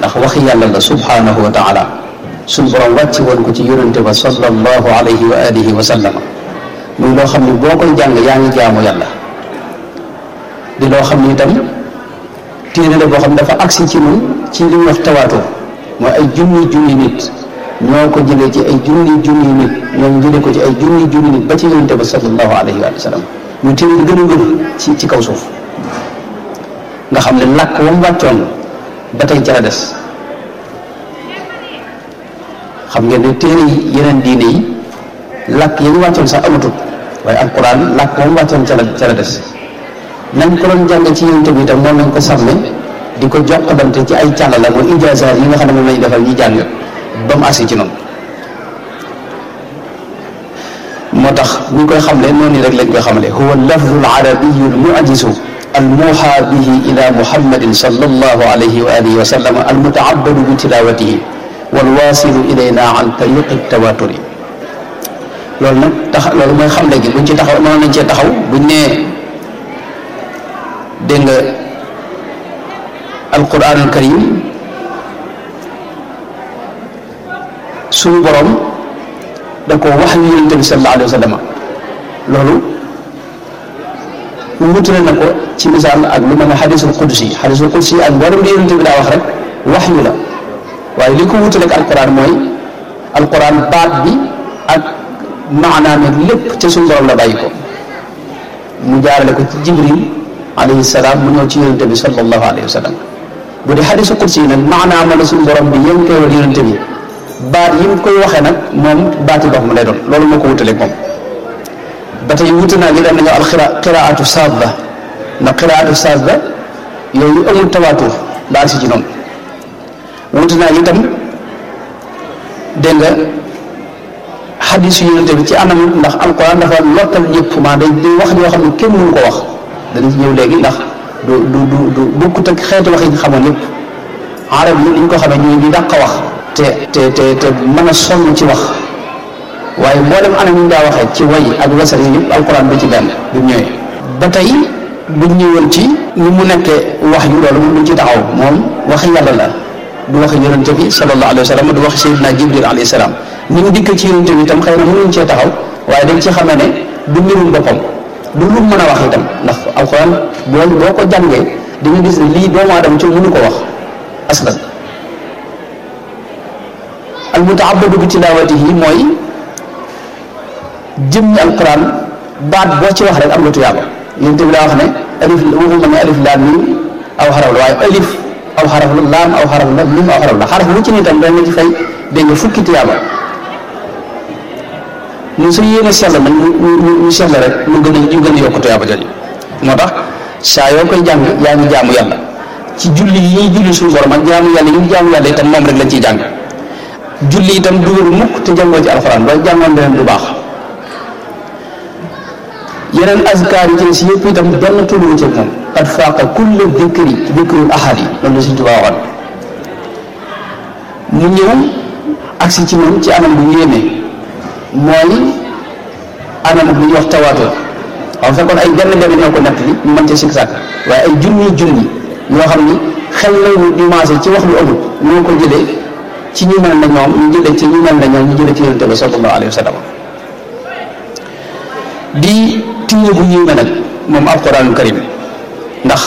ndax waxi yàlla la subhanahu wa taala suñ borom wàcc woon ko ci yonente ba sallallahu alayhi wa alihi wa sallama muy loo xam ne boo koy jàng yaa ngi jaamu yàlla di loo xam ne itam téere la boo xam ne dafa agsi ci ñun ci li ñuy wax tawaatur mooy ay junni junni nit ñoo ko jëlee ci ay junni junni nit ñoo jëlee ko ci ay junni junni nit ba ci yonente ba sallallahu alayhi wa sallam muy téere bi gën a wér ci ci kaw suuf nga xam ne làkk wam wàccoon ba tey ca la des xam ngeen ne téere yi yeneen diine yi làkk yi ñu wàccoon sax amatut waaye alquran làkk wam wàccoon ca la ca la des nañ ko doon jàng ci yonente bi itam moom nañ ko sàmme di ko jokkalante ci ay càllala mooy ijaasaat yi nga xam ne moom lañu defal ñi jàng ba mu agsi ci noonu moo tax ñu koy xamle noonu rek lañ koy xamle huwa lafdu al arabiyu al mu'jizu al muha bihi ila muhammadin sallallahu alayhi wa alihi wa sallam al mutaabadu bi tilawatihi wal wasilu ilayna an tariqi tawaturi loolu nag tax loolu mooy xamle gi buñ ci taxaw noonu nañ cee taxaw buñ nee dégg nga alquran al karim suñu borom da ko wax yu yonente bi sallallahu alayhi wa sallam loolu wutale na ko ci misaal ak lu mel ne xadisul qudsi xadisul qudsi ak mboolem li yonente bi daa wax rek wax yu la waaye li ko wutale ak alquran mooy alquran baat bi ak maanaam ak lépp ca suñu borom la bàyyi ko mu jaarale ko ci jibril alayhi salaam mu ñëw ci yonente bi sallallahu alayhi wa sallam bu dee xadisul qudsi nag maanaam la suñu borom bi yéen koy wal yonente bi baat yi mu koy waxee nag moom baati dox mu lay doon loolu moo ko wutaleeg moom ba tey wuute naa li daan nañu al xira qiraatu saadda ndax qiraatu saadda yooyu amul tawaatur baal si ci noonu wuute naa itam dégg nga xadis yu yonente bi ci anam ndax alquran dafa lottal ñëpp maa day day wax yoo xam ne kenn mënu ko wax dana ci ñëw léegi ndax du du du du bokkut ak xeeti wax yi ñu xamoon yëpp arab yi niñ ko xamee ñu ngi dàq wax te te te te mën a sonn ci wax waaye mboolem anam yi ñu daa waxee ci way ak wasar yi yëpp alquran bi ci benn bi mu ñëwee ba tey buñ ñëwoon ci ni mu nekkee wax yu loolu moom duñ ci taxaw moom waxi yàlla la du waxi yonente bi sallallahu alayhi wa sallam du waxi sayyidina jibril alayhi salaam ni mu dikk ci yonente bi itam xëy na mënuñ cee taxaw waaye dañ ci xamee ne du mbirum boppam du lu mën a wax itam ndax alquran boo boo ko jàngee di nga gis ne lii doomu aadama ci mënu ko wax aslan al mutaabadu bi tilawatihi mooy jëmmi alquran baat boo ci wax rek am nga tuyaaba yonent bi daa wax ne alif waxuma ne alif laam mim aw xaraf la waaye alif aw xaraf la laam aw xaraf la mim aw xaraf la xaraf lu ci ne itam dañ la ci fay dégg nga fukki tuyaaba ñun su yéene sell nag ñu ñu sell rek ñu gën a ñu gën a yokk tuyaaba jooju moo tax saa yoo koy jàng yaa ngi jaamu yàlla ci julli yi ñuy julli suñu borom ak jaamu yàlla yi ñu jaamu yàlla itam moom rek lañ ciy jàng julli itam dugal mukk te jàngoo ci alxuraan ba jàngoon beneen du baax yeneen azkaar yi ci si yëpp itam benn tulluwu ci moom qad faaqa kulle dikri dikrul ahad yi loolu la Sëñ Tuubaa waxoon mu ñëw agsi ci moom ci anam bu yéeme mooy anam bu ñuy wax tawaatur waaw fekkoon ay benn benn ñoo ko nett li ñu mën ci sikk sàkk waaye ay junni junni yoo xam ni xel lañu di maase ci wax lu amul ñoo ko jëlee ci ñu mel na ñoom ñu jëlee ci ñu mel na ñoom ñu jëlee ci yonente bi sallallahu alayhi wa sallam di téere bu yéeme nag moom alquranul karim ndax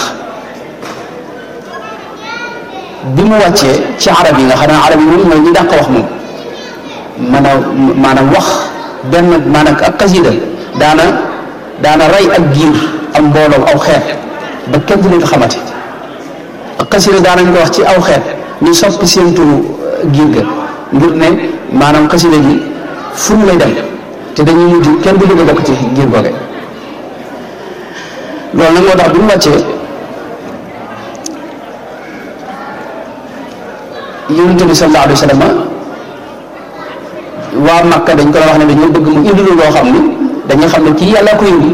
bi mu wàccee ci arab yi nga xam ne arab yi moom mooy ñi dàq wax moom mën a maanaam wax benn maanaam ak xasida daana daana rey ak giir am mbooloo aw xeet ba kenn du leen xamati ak xasida daanañ ko wax ci aw xeet ñu soppi seen turu giir ga ngir ne maanaam xasida gi fu mu lay dem te dañuy mujj kenn du bëgg a bokk ci giir googe loolu nag moo tax bi mu wàccee yonent bi sallallahu alayhi wa sallam waa Makka dañ ko la wax ne dañoo bëgg mu indi loo xam ni dañuy xam ne kii yàlla ko indi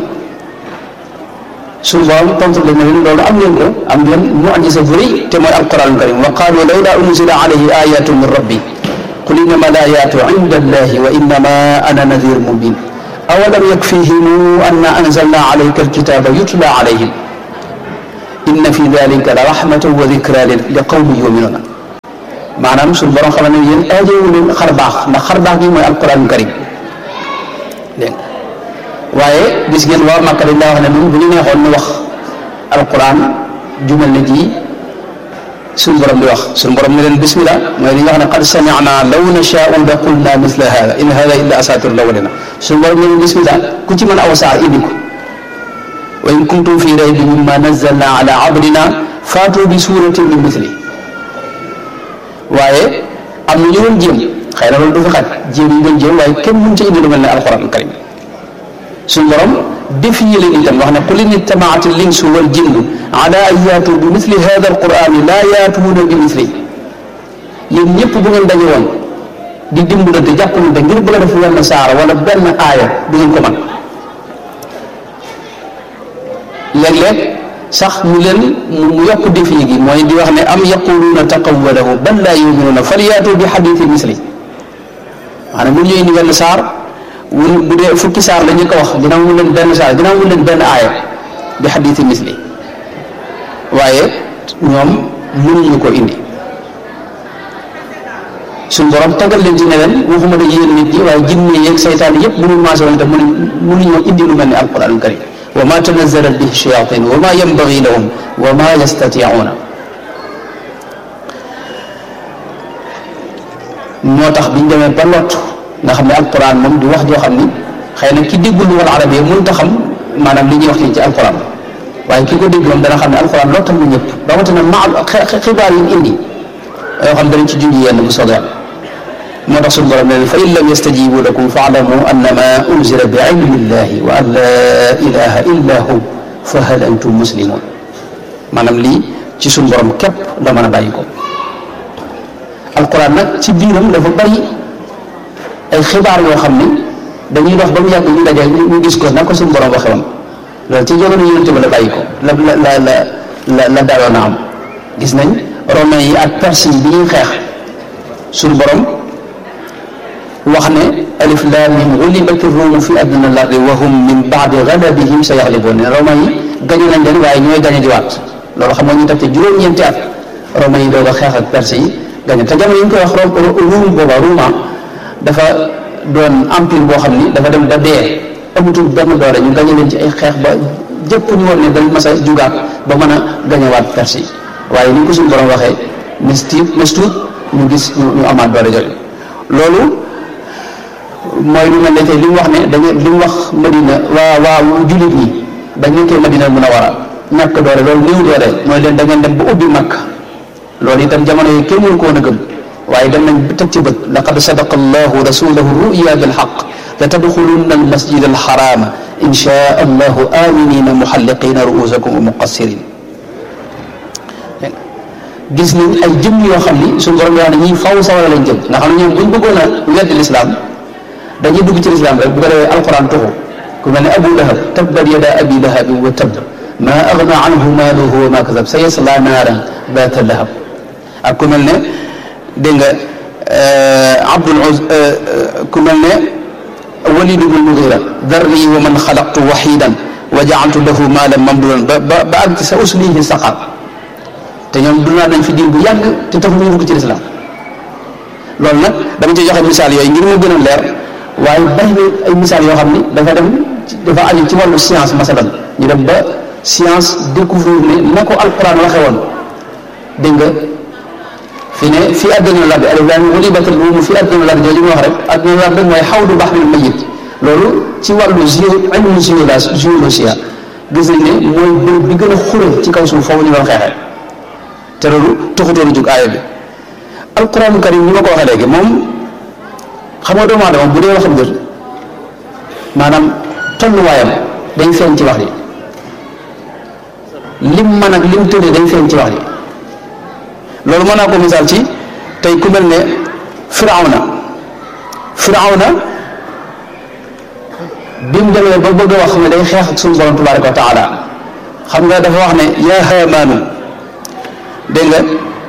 suñu borom tontu leen ne loolu am ngeen ko am ngeen mu'jiza bu rëy te mooy alquran karim wa qaalu lawlaa unzila alayhi ayatun min rabbi qul innama al ayatu inda allahi wa innama ana nadir mubin awalam yakfihim anna anzalna alayka alkitaba yutla alayhim inna fi dalika la rahmatan wa dhikra li qawmin yuminuna maanaam suñu borom xam ne yéen aajowu leen xar baax ndax xar baax gi mooy alquran karim dégg waaye gis ngeen waa Makka dañ daa wax ne ñun bu ñu neexoon ñu wax alquran jumal na ji suñu borom di wax suñu borom ne leen bismillah mooy li nga xam ne qad sami'na law nasha'u la qulna mithla hada in hada illa asatirul awwalina suñu borom ne leen bismillah ku ci mën aw saar indi ko wa in kuntum fi raybin mimma nazzalna ala abdina faatu bi suratin min mithli waaye am na ñu doon jéem xëy na loolu du fi xaj jéem yi doon jéem waaye kenn mënu ci indi lu mel ne alquran karim suñu borom défier leen itam wax ne qul in ijtamaat al insu wal jinnu ala an yaatu bi mithli hada al qurani laa yaatuuna bi mithli yéen ñëpp bu ngeen daje woon di dimbalante jàppalante ngir bëgg a def wenn saara wala benn aaya du ngeen ko mën léeg-léeg sax mu leen mu yokk défi gi mooy di wax ne am yaquluuna taqawwalahu bal laa yuminuuna falyaatu bi xadithi misli maanaam bu ñu indi wenn saar wul bu dee fukki saar la ñu ko wax ginnaaw mu leen benn saar ginnaaw mu leen benn aaya bi xadithi misli waaye ñoom mënuñu ko indi suñ borom tagal leen ci ne leen waxuma ne yéen nit ñi waaye jinne yeeg saytaan yëpp bu ñu maase woon te mënu mënuñoo indi lu mel ne alquran karim wa ma tanazzalat bihi shayatin wa ma yanbaghi lahum wa ma yastati'una moo tax biñ demee ba lott nga xam ne alquran moom di wax joo xam ni xëy na ki déggul wal arabiyya mënut a xam maanaam li ñuy wax nii ci alquran waaye ki ko dégg moom dana xam ne alquran lottal na ñëpp rawatina ma xibaar yi indi yoo xam danañ ci junj yenn bu soobee moo tax suñu borom ne fa in lam yastajibu lakum faalamu annama unzila bi ilmi llahi wa an laa ilaha illa hu fa hal antum muslimun maanaam lii ci suñu borom képp la mën a bàyyi ko alquran nag ci biiram dafa bari ay xibaar yoo xam ni dañuy dox ba mu yàgg ñu daje ñu gis ko na ko suñu borom waxe woon loolu ci jamono yonent ba la bàyyi ko la la la la la la daaloon a am gis nañ romains yi ak perse yi bi ñuy xeex suñu borom wax ne alif laam mim ghulibat ar-ruum fi adnaa al-ardi wa hum min ba'di ghalabihim sayaghlibuun ne romains yi gañe nañ leen waaye ñooy gañe jiwaat loolu xam nga ñu teg te juróom-ñeenti at romains yi doog a xeex ak perse yi gañe te jamono yi ñu koy wax ruum booba ruuma dafa doon empire boo xam ni dafa dem ba dee amatul benn doole ñu gañe leen ci ay xeex ba jëpp ñu war ne dañ mas a jugaat ba mën a gañewaat perse yi waaye ni ko suñu borom waxee nes tiit nes tuut ñu gis ñu amaat doole jooju loolu mooy lu mel ne tey li mu wax ne dañu li mu wax Madina waa waa jullit ñi dañ nekkee Madina mun a war a ñàkk doole loolu néew doole mooy leen da ngeen dem ba ubbi Makka loolu itam jamono yi kenn mënu ko woon a gëm waaye dem nañ teg ci bët laqad sadaqa allahu rasulahu ruya bilxaq la tadxulunna almasjid alxarama insha allahu aminina muxalliqina ruusakum wa muqassirin gis nañ ay jëm yoo xam ni suñu borom yoo xam ne ñii faw sawara lañ jëm nga xam ne ñoom buñ bëggoon a weddi lislaam dañuy dugg ci lislaam rek bu ko defee alquran tuxu ku mel ne abu lahab tabbat yada abi lahabin wa tabb ma agna anhu maaluhu wa ma kasab sa yasla naaran baata lahab ak ku mel ne dégg nga abdul uz ku mel ne walid ibn mugira darni wa man xalaqtu waxidan wa jaaltu lahu maalan mamdudan ba ba ba ak sa uslihi saqar te ñoom dundaa nañ fi diir bu yàgg te taxu ñu dugg ci lislaam loolu nag dama ci joxe misaal yooyu ngir mu gën a leer waaye bari na ay misaal yoo xam ni dafa dem dafa aju ci wàllu science masalan ñu dem ba science découvrir ne na ko alquran waxe woon dégg nga fi ne fii addina lardi alif laam miim ghulibatil ruum fii addina lardi jooju ñu wax rek addina lardi mooy xawdu bahril mayyit loolu ci wàllu géo ilmu géologie gis nañ ne mooy bërëb bi gën a xure ci kaw suuf foofu ñu doon xeexee te loolu taxutoon jug aaya bi alquran karim ni ma ko waxee léegi moom xam nga doomu aadama bu dee waxam jot maanaam tolluwaayam dañ feeñ ci wax ji lim man ak lim tëddee dañ feeñ ci wax ji loolu mën naa ko misaal ci tey ku mel ne firawna firawna bi mu demee ba bëgg a wax ne day xeex ak suñu borom tabaraka wa taala xam nga dafa wax ne yaa haamaanu dégg nga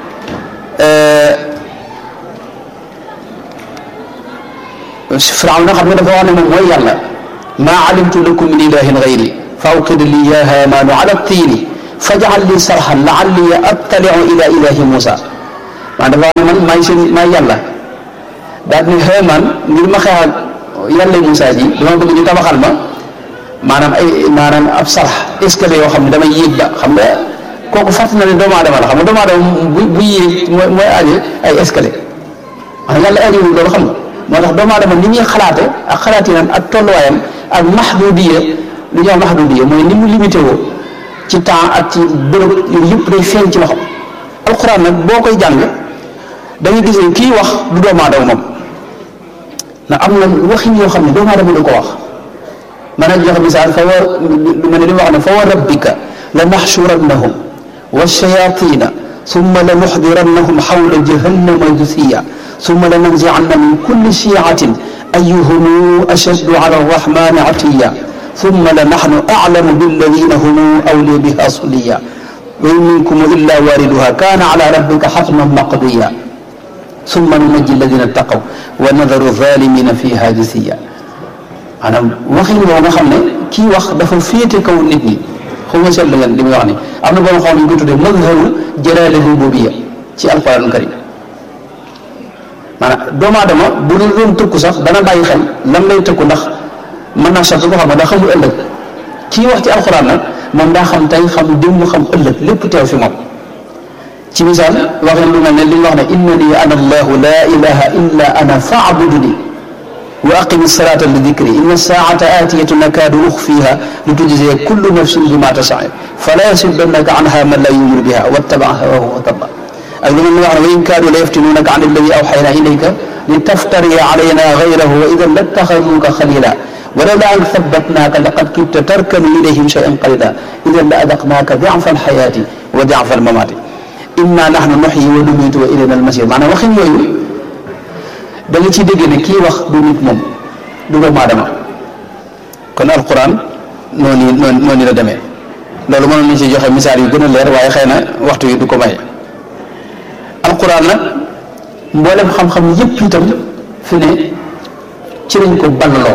Firawna xam nga dafa wax ne moom mooy yàlla maa alimtu lakum min ilahin gayri fa awqid li ya haamaanu ala tiini fajal li sarxan laalli attaliu ila ilahi Muusa maanaam dafa wax ne man maay seen maay yàlla daal ne xëy man ngir ma xeex ak yàlla Moussa ji dama bëgg ñu tabaxal ma maanaam ay maanaam ab sarax escalier yoo xam ne damay yéeg ba xam nga kooku fàtt na ne doomu aadama la xam nga doomu aadama bu bu yéeg mooy mooy aaje ay escalier maanaam yàlla aajewul loolu xam nga moo tax doomu aadama ni ñuy xalaate ak xalaatinam ak tolluwaayam ak mahdudiya lu ñuy wax mahdudiya mooy ni mu limité woo ci temps ak ci bërëb yooyu yëpp day feeñ ci loxo alxuraan nag boo koy jàng da ngay gis ne kii wax du doomu aadama moom ndax am na waxin yoo xam ne doomu aadama du ko wax man a joxe misaal fa wa lu ma ne li wax ne fa wa rabbika la naxshurannahum wa shayatina summa la nuxdirannahum xawla jahannama jusiya summa la nanzianna min kulli shiatin ayuhum ashaddu ala arrahmani atiya summa la naxnu aclamu billadina hum awliya biha suliya wa in minkum illa wariduha kaana ala rabbika xatman maqdiya summa nunajji alladina taqaw wa nadaru zalimina fiha jisiya maanaam waxin woo nga xam ne kii wax dafa féete kaw nit ñi xaw ma seetlu ngeen li muy wax ni am na boo xam ne ñu ko tuddee mazharu jalaali rububiyya ci alquran karim maanaam doomu aadama bu dul doon tëkku sax dana bàyyi xel lan lay tëkku ndax mën naa sotti ko xam ne daa xamul ëllëg kii wax ci alquran nag moom daa xam tey xam démb xam ëllëg lépp teew fi moom ci misaal waxin lu mel ne li ñu wax ne innani ana allahu la ilaha illa ana faabuduni wa aqimi salata li dikri inna saata aatiyatu nakaadu uxfiha li tujziya kullu nafsin bima tasaa fala yasuddannaka anha man la yuminu biha wattaba hawahu wa tabba ak lu mel ne wax ne wa in kaadu la yaftinunaka an alladi awxayna ilayka li taftariya alayna gayrahu wa idan lattaxaduuka xalila ولولا أن ثبتناك لقد كدت تركن إليهم شيئا قليلا إذا لأذقناك ضعف الحياة وضعف الممات إنا نحن نحيي ونميت وإلينا المصير maanaam waxin yooyu da nga ciy dégg ne kii wax du nit moom du doomu aadama kon alquran noonu noonu noonu la demee loolu mënoon nañu si joxe misaal yu gën a leer waaye xëy na waxtu yi du ko maye alquran nag mboolem xam-xam yépp itam fi ne ci lañ ko ballaloo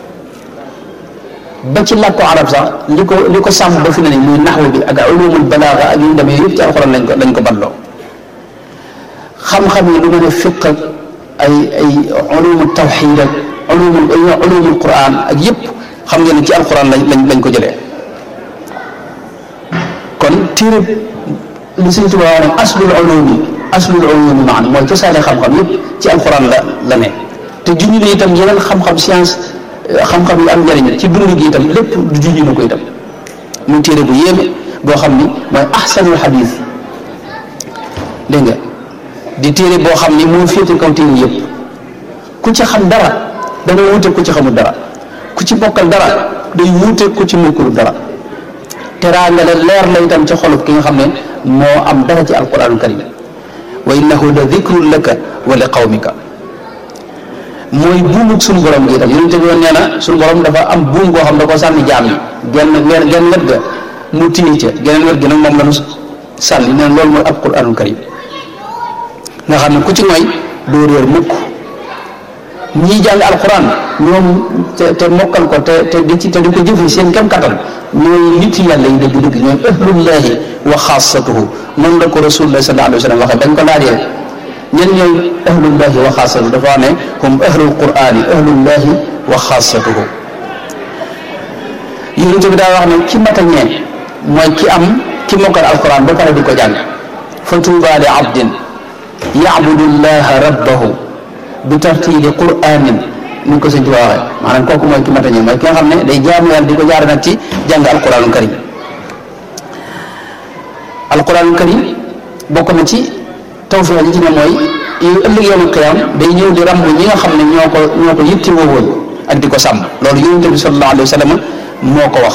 ba ci làkku arab sax li ko li ko sàmm ba fi ne muy naxwu bi ak ulumul balaaga ak yu ñu demee yëpp ci alquran lañ ko lañ ko balloo xam-xam yi lu mel ne fiq ak ay ay ulumul tawxid ak ulumul ulumul quran ak yëpp xam ngeen ne ci alquran lañ lañ lañ ko jëlee kon téere li Sëñ Tuubaa wax ne aslul ulumi aslul ulumi maanaam mooy cosaane xam-xam yëpp ci alquran la la ne te junj ne itam yeneen xam-xam science xam-xam yu am njëriñ ci dund gi itam lépp du junj na ko itam muy téere bu yéeme boo xam ni mooy ahsanul xadis dégg nga di téere boo xam ni moo féete kaw téere yëpp ku ci xam dara dana wuute ku ci xamul dara ku ci bokkal dara day wuute ku ci mokkul dara teraanga la leer la itam ci xolub ki nga xam ne moo am dara ci alquranul karim wa innahu la dikrun laka wa li qawmika mooy buumug suñu borom gi itam yonente bi woon nee na suñu borom dafa am buum goo xam da ko sànni jaam yi genn genn genn wet ga mu téye ca geneen wet gi nag moom la ñu sànni nee na loolu mooy alquranul karim nga xam ne ku ci mooy doo réer mukk ñii jàng alquran ñoom te te mokkal ko te te di ci te di ko jëfe seen kem kattan ñooy nit yàlla yi dëgg dëgg ñooy ahlullahi wa xaasatuhu noonu la ko rasulullah sallallahu alayhi wa sallam waxee dañ ko laajee ñen ñooy ahlullahi wa xaasatuhu dafa wax ne hum ahlul qurani ahlullahi wa xaasatuhu yonent bi daa wax ne ki mat a ñee mooy ki am ki mokkal alquran ba pare di ko jàng fa tuuba li abdin yacbudu llaha rabbahu bi tartiili quranin ni ko sëñ Tuubaa waxee maanaam kooku mooy ki mat a ñee mooy ki nga xam ne day jaamu yàlla di ko jaare nag ci jàng alquranul karim alquranul karim bokk na ci tawfiix yi ci ne mooy yu ëllëg yawmal qiyaam day ñëw di ramb ñi nga xam ne ñoo ko ñoo ko yitti woowoon ak di ko sàmm loolu yonent bi sallallahu alayhi wa sallam moo ko wax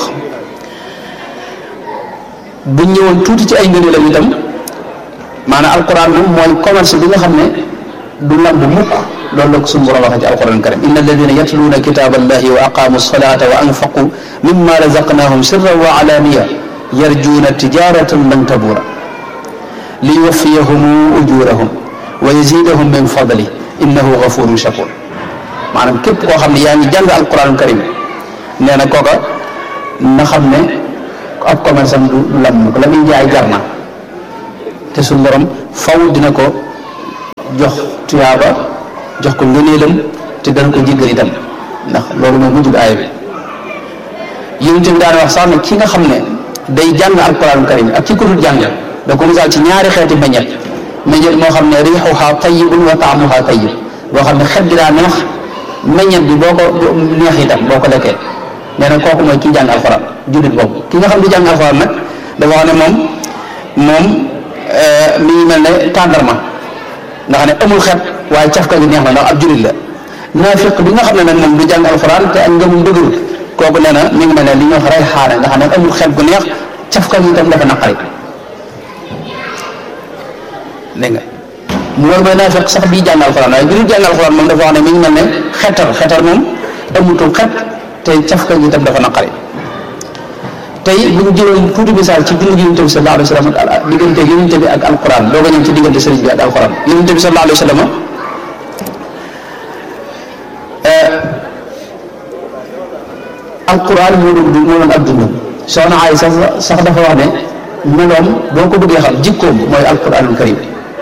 bu ñëwoon tuuti ci ay ngëneelam itam maanaam alquran moom mooy commerce bi nga xam ne du lamb mukk loolu la ko suñu borom waxee ci alquran karim inna alladina yatluuna kitaba allahi wa aqamu salata wa anfaqu mimma razaqnahum sirran wa alaniya yarjuuna tijaratan lan tabura li yuwaffiyahum ujurahum wa yazidahum min fadli innahu gafurun shakur maanaam képp koo xam ne yaa ngi jàng alquran karim nee na kooka na xam ne ab commerce am du lam ko la muy jaay jar na te suñu borom faw dina ko jox tuyaaba jox ko ngëneelam te dana ko jéggal itam ndax loolu mooy mujjug aaya bi yonent bi daan wax sax ne ki nga xam ne day jàng alquran karim ak ki ko dul jàng da ko misaal ci ñaari xeeti meññet meññet moo xam ne riixuha tayyibun wa taamuha tayyib boo xam ne xet gi daa neex meññet bi boo ko neex itam boo ko lekkee nee na kooku mooy ki jàng alquran jullit boobu ki nga xam ne jàng alquran nag dafa wax ne moom moom mi ngi mel ne tàndarma nga xam ne amul xet waaye cafka gi neex na ndax ab jullit la naafiq bi nga xam ne nag moom du jàng alquran te ak ngëmum dëgërul kooku nee na mi ngi mel ne li ñuy wax rey xaane nga xam ne amul xet gu neex cafka gi itam dafa naqari dégg nga loolu mooy naafiq sax bii jàng alxuraan waaye bi ñu jàng alxuraan moom dafa wax ne mi ngi mel ne xetar xetar moom amutul xet te cafka gi itam dafa naqari tey bu ñu jëloon tuuti misaal ci dundu yonente bi sallallahu alayhi wa sallam ak diggante yonente bi ak alquran doo ko ñëw ci diggante sëriñ bi ak alquran yonente bi sallallahu alayhi wa sallam alquran moo doon du moo doon ak dundam soxna ay sax sax dafa wax ne meloom boo ko bëggee xam jikkoom mooy alquranul karim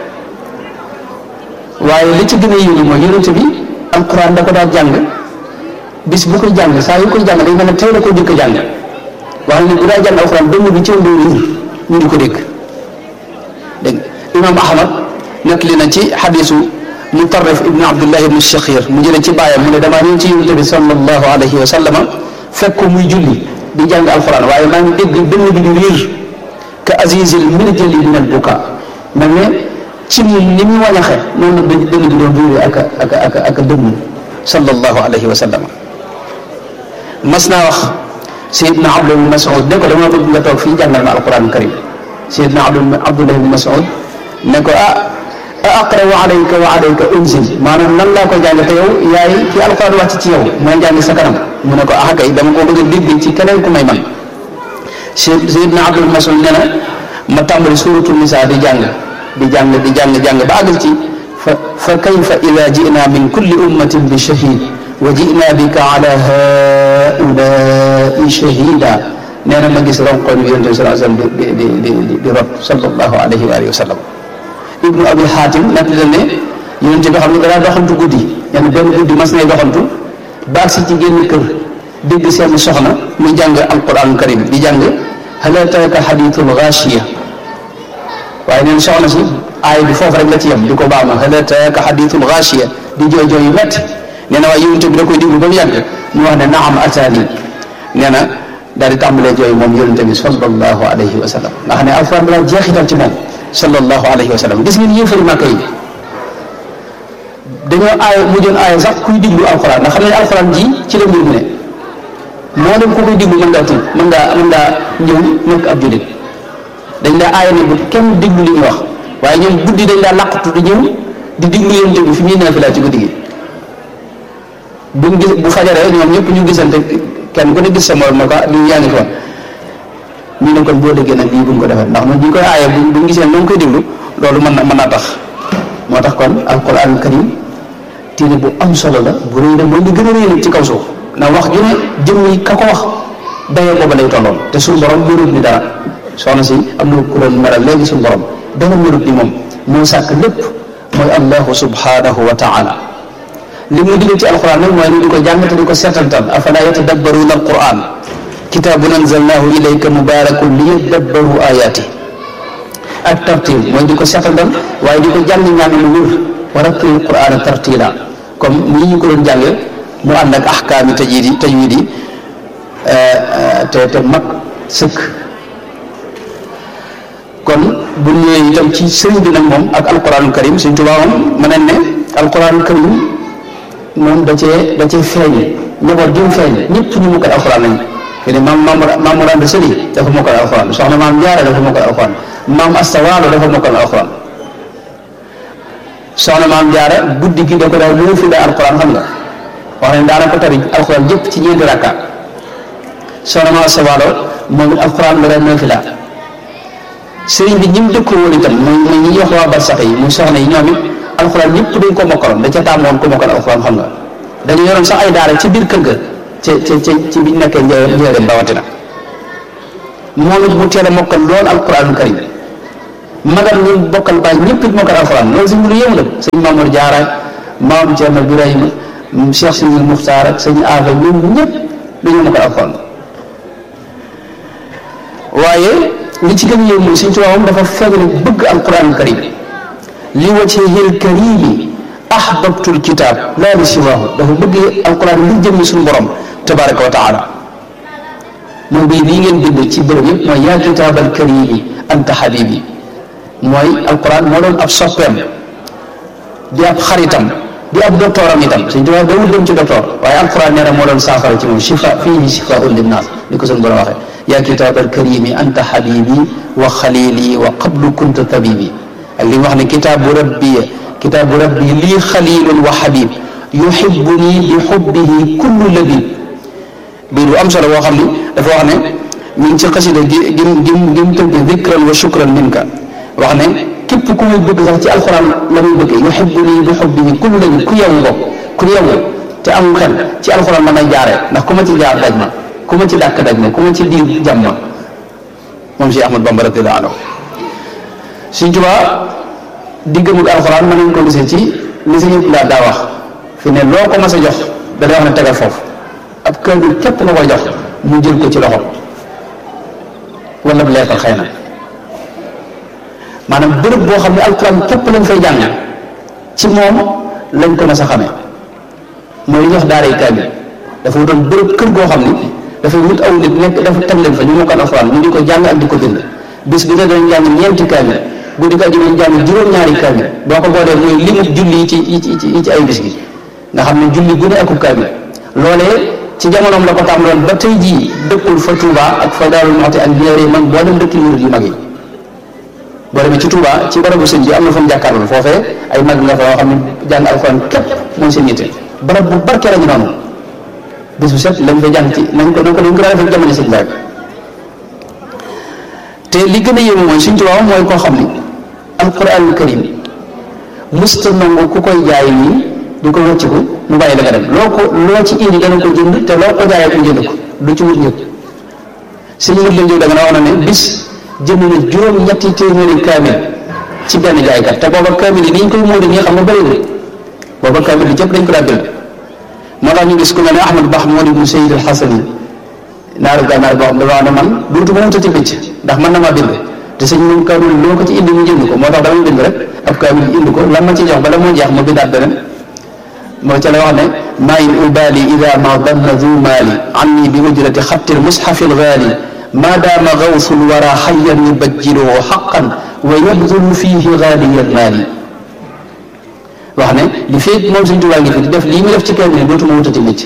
waaye li ci gën a yéene mooy yonente bi alquran da ko daan jàng bis bu koy jàng saa yu koy jàng day mel ne tey la ko jëkk jàng wax ne bu daa jàng alxuraan dënn bi ci wàllu riir ñu di ko dégg dégg nga imaam Ahmad nettali na ci xadisu Mutarrif ibnu Abdullahi ibnu Shakhir mu jëlee ci bàyyam mu ne damaa ñëw ci yonent bi sallallahu alayhi wa sallama fekk ko muy julli di jàng alxuraan waaye maa ngi dégg dënn bi di riir ka azizil mirjali min al buka mel ne ci ni mu wañaxe noonu la dënn bi doon riir ak ak ak ak dënn sallallahu alayhi wa sallama mas naa wax Seydina Abdullah bin Mas'ud ne ko dama bëgg nga toog fii jàngal ma alquran karim Seydina Abdullah bin Mas'ud ne ko ah a aqra wa alayka wa alayka unzil maanaam nan laa ko jàng te yow yaay ki alquran wàcc ci yow mooy jàng sa kanam mu ne ko ah kay dama ko bëgg a dégg ci keneen ku may man Seydina Abdullah bin Mas'ud nee na ma tàmbali suuratul Nisaa di jàng di jàng di jàng jàng ba àggal ci fa fa kayfa ida ji'na min kulli ummatin bi shahid wa ji'na bika ala haulai shahida nee na ma gis ronkoñ bi yonent bi sallallahu alayhi wa sallam di di di di di rot sallallahu alayhi wa alihi wa sallam ibnu abi xaatim nag la ne yonent bi xam ne danaa doxantu guddi yenn benn guddi mas nay doxantu baag si ci génn kër dégg seen soxna muy jàng alquran karim di jàng hal ataaka hadithul ghashiya waaye neen soxna si aay bi foofu rek la ci yem di ko baax ma hal ataaka hadithul ghashiya di jooy jooy yu métti nee na waaye yonent bi da koy déglu ba mu yàgg mu wax ne naam ataani nee na daal di tàmbalee jooy moom yonent bi sallallahu alayhi wa sallam nga xam ne alquran la jeexital ci moom sallallahu alayhi wa sallam gis ngeen yéefari Màkka yi dañoo aay mujjoon aay sax kuy diglu alquran ndax xam ne alquran ji ci la mbir mi ne moo dem ku koy diglu mën ngaa tuub mën ngaa mën ngaa ñëw nekk ab jullit dañ daa aaya ne bu kenn diglu li ñuy wax waaye ñoom guddi dañ daa làqatu di ñëw di diglu yonent bi fi muy naafila ci guddi gi buñ gis bu fajaree ñoom ñëpp ñu gisante kenn ku ne gis sa morom ne ko lii yaa ngi fi woon ñu ne kon boo déggee nag lii buñ ko defee ndax man ñu koy aaye bu buñ gisee ñoo ngi koy déglu loolu mën na mën naa tax moo tax kon alquran karim téere bu am solo la bu rëy la mooy li gën a rëy nag ci kaw suuf ndax wax ju ne jëm yi ka ko wax dayoo booba lay tolloon te suñu borom mënut ni dara soxna si am na ku doon meral léegi suñu borom dara mënut ni moom moo sàkk lépp mooy allahu subhanahu wa taala li mu digal ci alquran nag mooy ni di ko jàng te di ko seetantal afala yatadabbaruuna alquran kitaabun anzalnaahu ilayka mubaarakun liyadabbaru ayaati ak tartil mooy di ko seetantal waaye di ko jàng ñaan lu wér wa rattil qur'aana tartila comme nii ñu ko doon jàngee mu ànd ak ahkaami tajwid yi tajwid yi te te mat sëkk kon bu ñëwee itam ci sëriñ bi nag moom ak alquranul karim suñ tubaab moom mën nañ ne alquranul karim moom da cee da cee feeñ njaboot gi mu feeñ ñëpp ñu mokkal alquran lañ fi ne maam maam maam Mor Sëli dafa mokkal alquran soxna maam Jaara dafa mokkal alquran maam Asta Waalo dafa mokkal alquran soxna maam Jaara guddi gi da ko daal loo fi la alquran xam nga wax nañ daana ko tari alquran jëpp ci ñeenti rakka soxna maam Asta Waalo moom it alquran la daan nafila sëriñ bi ñi mu dëkkoo woon itam muy muy ñi ñuy wax waa barsax yi muy soxna yi ñoom it alxuraan ñëpp dañ ko mokkaloon da ca taamoon ko mokkal alxuraan xam nga dañu yoroon sax ay daara ci biir kër ga ca ca ca ci biñ nekkee njëriñ njëriñ rawatina moom it mu teel a mokkal lool alxuraanul karim magam ñun bokkal baay ñëpp it mokkal alxuraan loolu si lu yëngu la sëñ Mamour Diarra maam Thierno Birahima Cheikh Sidi Muxtaar ak sëñ Afa ñoom ñëpp dañoo mokkal alxuraan waaye li ci gën a yéem mooy Sëñ Tuubaa moom dafa feeñal bëgg alquran karim li wajhihil karimi ahbabtul kitab laa li siwaahu dafa bëgg alquran li jëmmi suñu borom tabaraka wa taala moom bii nii ngeen bind ci bërëb yëpp mooy yaa kitaabal karimi anta habibi mooy alquran moo doon ab soppeem di ab xaritam di ab doctoram itam Sëñ Tuubaa dawul dem ci docteur waaye alquran nee na moo doon saafara ci moom shifa fiihi shifaun linnaas ni ko suñu borom waxee yaa kitaabal karimi anta habibi wa xalili wa qablu kunta tabibi ak li mu wax ne kitaabu rabbi kitaabu rabbi lii xalilun wa habib yuhibbuni bi hubbihi kullu labib bii lu am solo boo xam ni dafa wax ne mi ngi ci xasida gi gim gim gim tënk dikran wa shukran minka wax ne képp ku muy bëgg sax ci alxuraan la muy bëgg yuhibbuni bi hubbihi kullu labib ku yewu ko ku yewu te am xel ci alxuraan la may jaaree ndax ku ma ci jaar daj ma ku ma ci dàkk daj ma ku ma ci diir jàmm ma moom si Ahmad Bamba radiyallahu anhu Sëñ Tuubaa diggam ak alxuraan mën nañ ko gisee ci li sa yëpp laa daa wax fi ne loo ko mas a jox da day wax ne tegal foofu ab kër gi képp nga koy jox mu jël ko ci loxo wala bu lekkal xëy na maanaam bërëb boo xam ne alxuraan képp lañ fay jàng ci moom lañ ko mas a xamee mooy li ñuy wax daaray kaamil dafa wutoon bërëb kër goo xam ni dafay wut aw nit nekk dafa teg leen fa ñu mokkal alxuraan ñu di ko jàng ak di ko bind bis bi ne dañ jàng ñeenti kaamil bu di ko aju dañ jàng juróom-ñaari kaamil boo ko boolee mooy limu julli yi ci yi ci yi ci ay bis gi nga xam ne julli bu ne akub kaamil loolee ci jamonoom la ko tàmbaloon ba tey jii dëkkul fa Touba ak fa Daaru Muxti ak ñeeri mag boo dem dëkk yu mag yi boo demee ci Touba ci barabu sëñ bi am na fa mu jàkkaarloo foofee ay mag nga fa yoo xam ne jàng alxuraan képp mooy seen yitte barab bu barke la ñu noonu bis bu set lañ fay jàng ci nañ ko nañ ko nañ ko daan defee jamono sëñ Baye te li gën a yéeme mooy Sëñ Tuubaa mooy koo xam ni alquranul karim musta nangu ku koy jaay nii di ko wëcciku mu bàyyi la nga dem loo ko loo ci indi dana ko jënd te loo ko jaayee ko jënd ko du ci wut ñëpp sëñ mut leen jóg da nga na wax na ne bis jënd na juróom-ñetti téeméeri kaamil ci benn jaaykat te booba kaamil yi ni ñu koy móodi nii xam nga bëriwul booba kaamil yi jëpp dañ ko daa bind moo tax ñu gis ku mel ne Ahmad Bax moo di mu Sayyid al-Hasan yi naaru gànnaar boo xam dafa wax ne man duutu ma wutati bëcc ndax man na maa bind te sëñ moom kaamil loo ko ci indi mu jënd ko moo tax damay bind rek ab kaamil indi ko lan ma ci jox bala moo jeex ma bindaat beneen moo ca la wax ne maa in ubali ida ma danna du maali anni bi ujrati xatti lmushafi lgaali ma daama gawsu lwara xayan yubajjiluhu xaqan wa yabdulu fihi gaaliya lmaali wax ne li feeg moom Sëñ Tuubaa ngi fi di def lii mu def ci kaamil dootuma wutati bëcc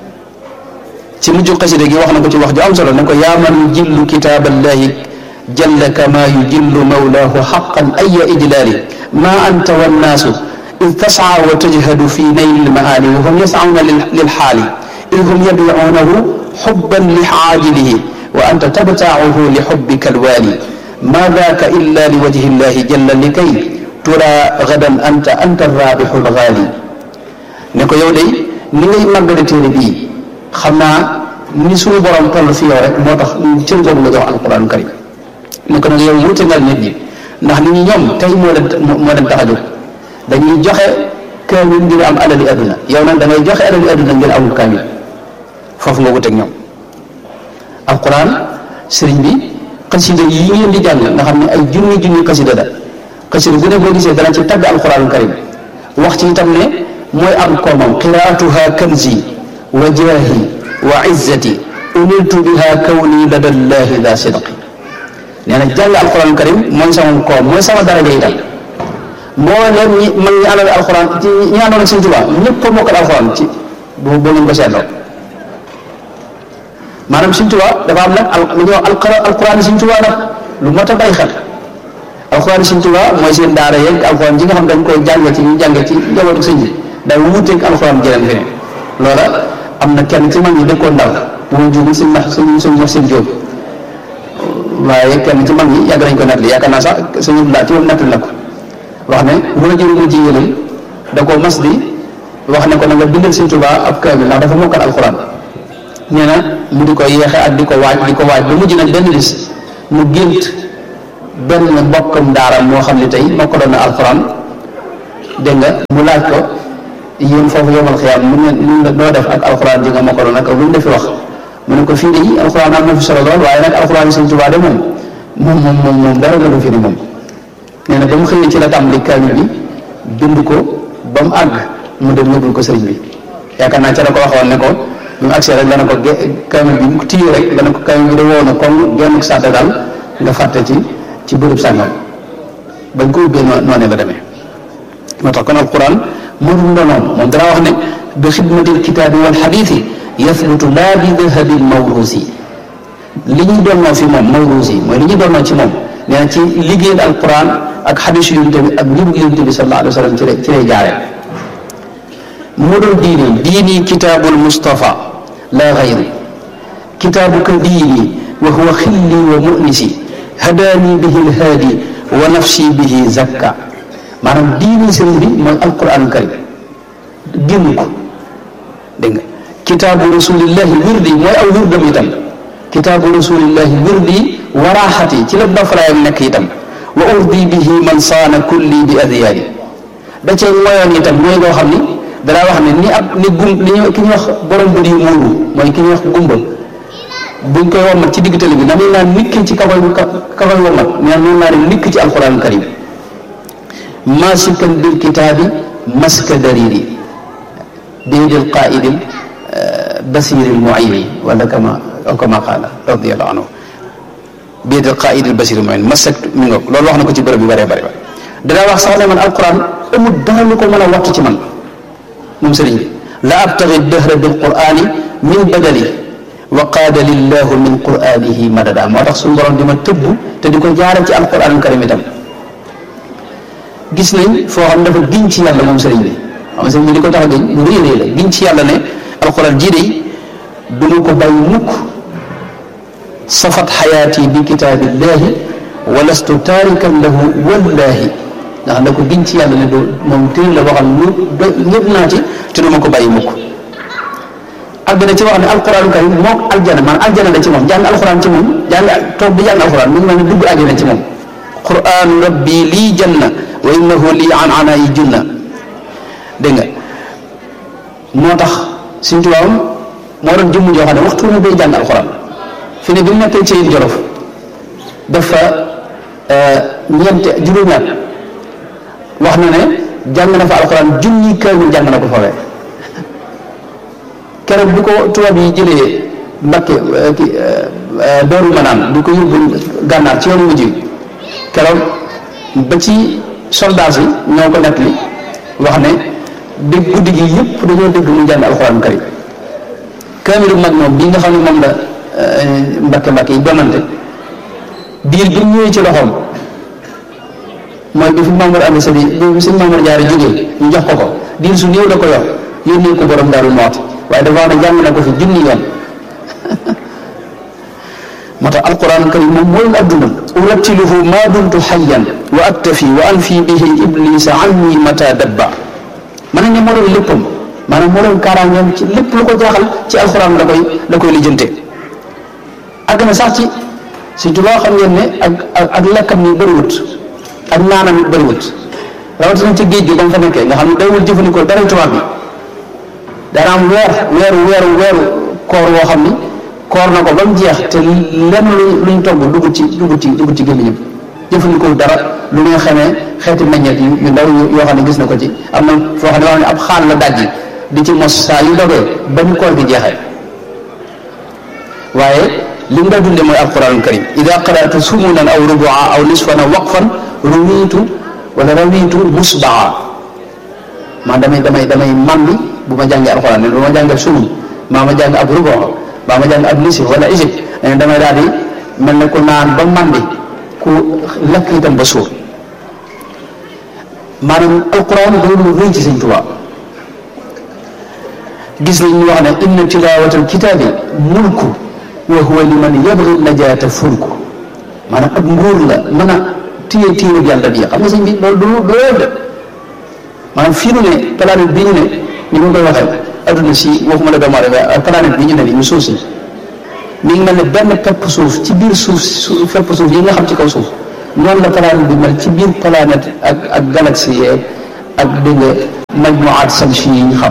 ci mujj xasida gi wax na ko ci wax ju am solo ne ko yaa man yujillu kitaaballahi jalla kama yujillu mawlaahu xaqan aya ijlaali ma anta wannaasu id tasaa wa tajhadu fi nayli lmaali wa hum yasauna lilxaali id hum yabicuunahu xubban li caajilihi wa anta tabtaacuhu li xubbika alwaali ma daaka illa li wajhi llahi jalla likay tura gadan anta anta arraabixu algaali ne ko yow day ni ngay màggale téere bii xam naa ni suñu borom toll fi yow rek moo tax cër boobu la jox alquran karim ne ko nag yow wuute ngal nit ñi ndax nit ñi ñoom tey moo leen moo leen tax a jóg dañuy joxe kaamil ngir am alali adduna yow nag da ngay joxe alali adduna ngir amul kaamil foofu nga wuteeg ñoom alquran sëriñ bi xasida yi ngeen di jàng nga xam ne ay junni junni xasida la xasida bu ne boo gisee dana ci tagg alquran karim wax ci itam ne mooy am koomam qiraatuha kanzi wa jaahi wa izzati uniltu biha kawni lada llahi da sidqi nee na jàng alquran karim mooy sama koom mooy sama daraja itam mbooleem ñi mag ñi àndal alquran ci ñi àndoon ak Sëñ Tuubaa ñëpp a mokkal alquran ci boo boo ngeen ko seetloo maanaam Sëñ Tuubaa dafa am nag al lu ñuy wax alquran Sëñ Tuubaa nag lu mot a bàyyi xel alquran Sëñ Tuubaa mooy seen daara yeeg alquran ji nga xam dañ koy jàng ci ñu jàng ci njabootu sëñ bi day wuuteeg alquran jeneen fi ne loola am na kenn ci mag ñi dëkkoon ndaw bu ma juumul suñ nax suñ suñ wax seen jóob waaye kenn ci mag ñi yàgg nañ ko nettali yaakaar naa sax suñu laa ci moom nettali na ko wax ne bu la jëru jigéenam da koo mas di wax ne ko na nga bindal Sëñ Tuubaa ab kaamil ndax dafa mokkal alxuraan nee na mu di ko yeexe ak di ko waaj di ko waaj ba mujj nag benn bis mu gént benn mbokkam daaram moo xam ne tey mokkaloon na alxuraan dégg nga mu laaj ko yéen foofu yomal xiyaam mu ne mun la noo def ak alxuraan ji nga mokkaloon ak lu mu defi wax mu ne ko fii de yi alxuraan am na fi solo lool waaye nag alxuraan yi Sëñ Tuubaa de moom moom moom moom moom dara la ko fi ni moom nee na ba mu xëyee ci la tàmbali kaamil bi bind ko ba mu àgg mu dem yóbbul ko sëriñ bi yaakaar naa ca la ko waxoon ne ko bi mu agsee rek dana ko ge kaamil bi mu tiyu rek dana ko kaamil bi de woo na comme genn sàtte daal nga fàtte ci ci bërëb sàngam bañ ko ubbee noonee la demee moo tax kon alquran moo dul ndonoom moom dana wax ne bi xidmatil kitaabi wal xadiisi yathbutu laa bi dahabin mawruusi li ñuy doonnoo fi moom mawruusi mooy li ñuy doonnoo ci moom nee na ci liggéeyal alquran ak xadiis yonent bi ak njubug yonent bi sallallahu alayhi wa sallam ci lay ci lay jaaree mu dul diini diini kitaabul Mustafa laa gayri kitaabuka diini wa huwa xilli wa munisi hadaani bihi lhaadi wa nafsi bihi zakka maanaam diini sëriñ bi mooy alquran karim génn ko dégg nga kitaabu rasulillahi wirdi mooy aw wirdam itam kitaabu rasulillahi wirdi waraaxati ci la bafaraayam nekk itam wa urdi bihi man saana kulli bi adyaani da cee moyoon itam mooy loo xam ni danaa wax ne ni ab ni gum li ñu ki ñuy wax borom bu di muuru mooy ki ñuy wax gumba buñ koy womat ci digg tali bi na muy naan nikk ci kakoy kakoy womat nee noonu naa ne nikk ci alquran karim maasikan bil kitaabi maska dariri biidil qaidil basiril muayni wala kama aw kama qaala radiallahu anhu biidil qaidil basiril muayni masak mi nga loolu wax na ko ci bërëb yu bëree bëri danaa wax sax ne man alquran amul dara lu ko mën a wattu ci man moom sëriñ bi la abtagi dëhra bil qurani min badali wa qaada lillahu min quranihi madada moo tax suñu borom di ma tëbb te di ko jaaral ci alquran karim itam gis nañ foo xam dafa giñ ci yàlla moom sëriñ bi xam sëriñ bi li ko tax a giñ lu rëy rëy la giñ ci yàlla ne alquran jii de du ma ko bàyyi mukk safat xayaati bi kitaabillahi wa lastu taarikan lahu wallahi ndax da ko giñ ci yàlla ne du moom téere la boo xam lu ñëpp naa ci te du ma ko bàyyi mukk àgg na ci wax ne alquran karim moom aljana man aljana la ci moom jàng alquran ci moom jàng toog di jàng alquran mu ngi mel ne dugg aljana ci moom quran rabbi lii janna wa innahu lii an ana yi junna dégg nga moo tax suñ tubaabam moo doon jëmm joo xam ne waxtu ne day jàng alquran fi ne bi mu nekkee ci jolof dafa ñeente juróomi at wax na ne jàng na fa alxuraan junni kaamil jàng na ko fawee keroog bu ko tubaab yi jëlee Mbakke ki Daaru Manaan di ko yóbbu gànnaar ci yoonu mujj keroog ba ci soldat yi ñoo ko nekk li wax ne dégg guddi gi yëpp dañoo dégg mu jàng alxuraan karim kaamilu mag moom bii nga xam ne moom la Mbakke Mbakke yi donante biir bi ñëwee ci loxoom mooy bi fi Mamour Andi Sadi bi sëñ Mamour Jaara jógee ñu jox ko ko diir su néew la ko yor yónnee ko borom Daaru Muxti waaye dafa wax ne jàng na ko fi junni yoon moo tax alquran karim moom mooy adduna urattiluhu ma dumtu xayyan wa aktafi wa anfi bihi iblisa anni mata dabba mën nañ ne moo doon léppam maanaam moo doon kaaraangeem ci lépp lu ko jaaxal ci alquran la koy la koy lijjante àgg na sax ci si tubaa xam ngeen ne ak ak lekkam ni bëriwut ak naanam it bëriwut rawatina ci géej gi ba mu fa nekkee nga xam ne dawul jëfandikoo dara tubaab bi dana am weer weeru weeru weeru koor woo xam ni koor na ko ba mu jeex te lenn lu luñ togg dugg ci dugg ci dugg ci gémmiñam jëfandikoo dara lu nga xamee xeeti meññeet yu yu ndaw yoo xam ne gis na ko ci am na foo xam ne wax ne ab xaal la dajji di ci mos saa yu dogee ba ñu koor gi jeexee waaye li mu daa dunde mooy alquranul karim ida qaratu sumunan aw rubua aw nisfan aw waqfan ruwiitu wala rawiitu musbaa maa damay damay damay màndi bu ma jàngee alquran ne bu ma jàngee sumun maa ma jàng ab rubua maa ma jàng ab nisif wala isib damay daal di mel ne ku naan ba màndi ku lekk itam ba suur maanaam alquran doolu rëy ci sëñ Tuubaa gis nañ ñu wax ne inna tilaawatal kitaabi mulku wa huwa liman yabgi najaata fulku maanaam ab nguur la mën a téye téye yàlla bi xam nga sëñ bi loolu du loolu de maanaam fii nu ne planète bi ñu ne ni ma koy waxee adduna si waxuma la doomu aadama planète bi ñu ne ni ñu suuf si mi ngi mel ne benn pepp suuf ci biir suuf fepp suuf yi nga xam ci kaw suuf noonu la planète bi mel ci biir planète ak ak galaxie yeeg ak dégg nga majmuwaat samsi yi ñu xam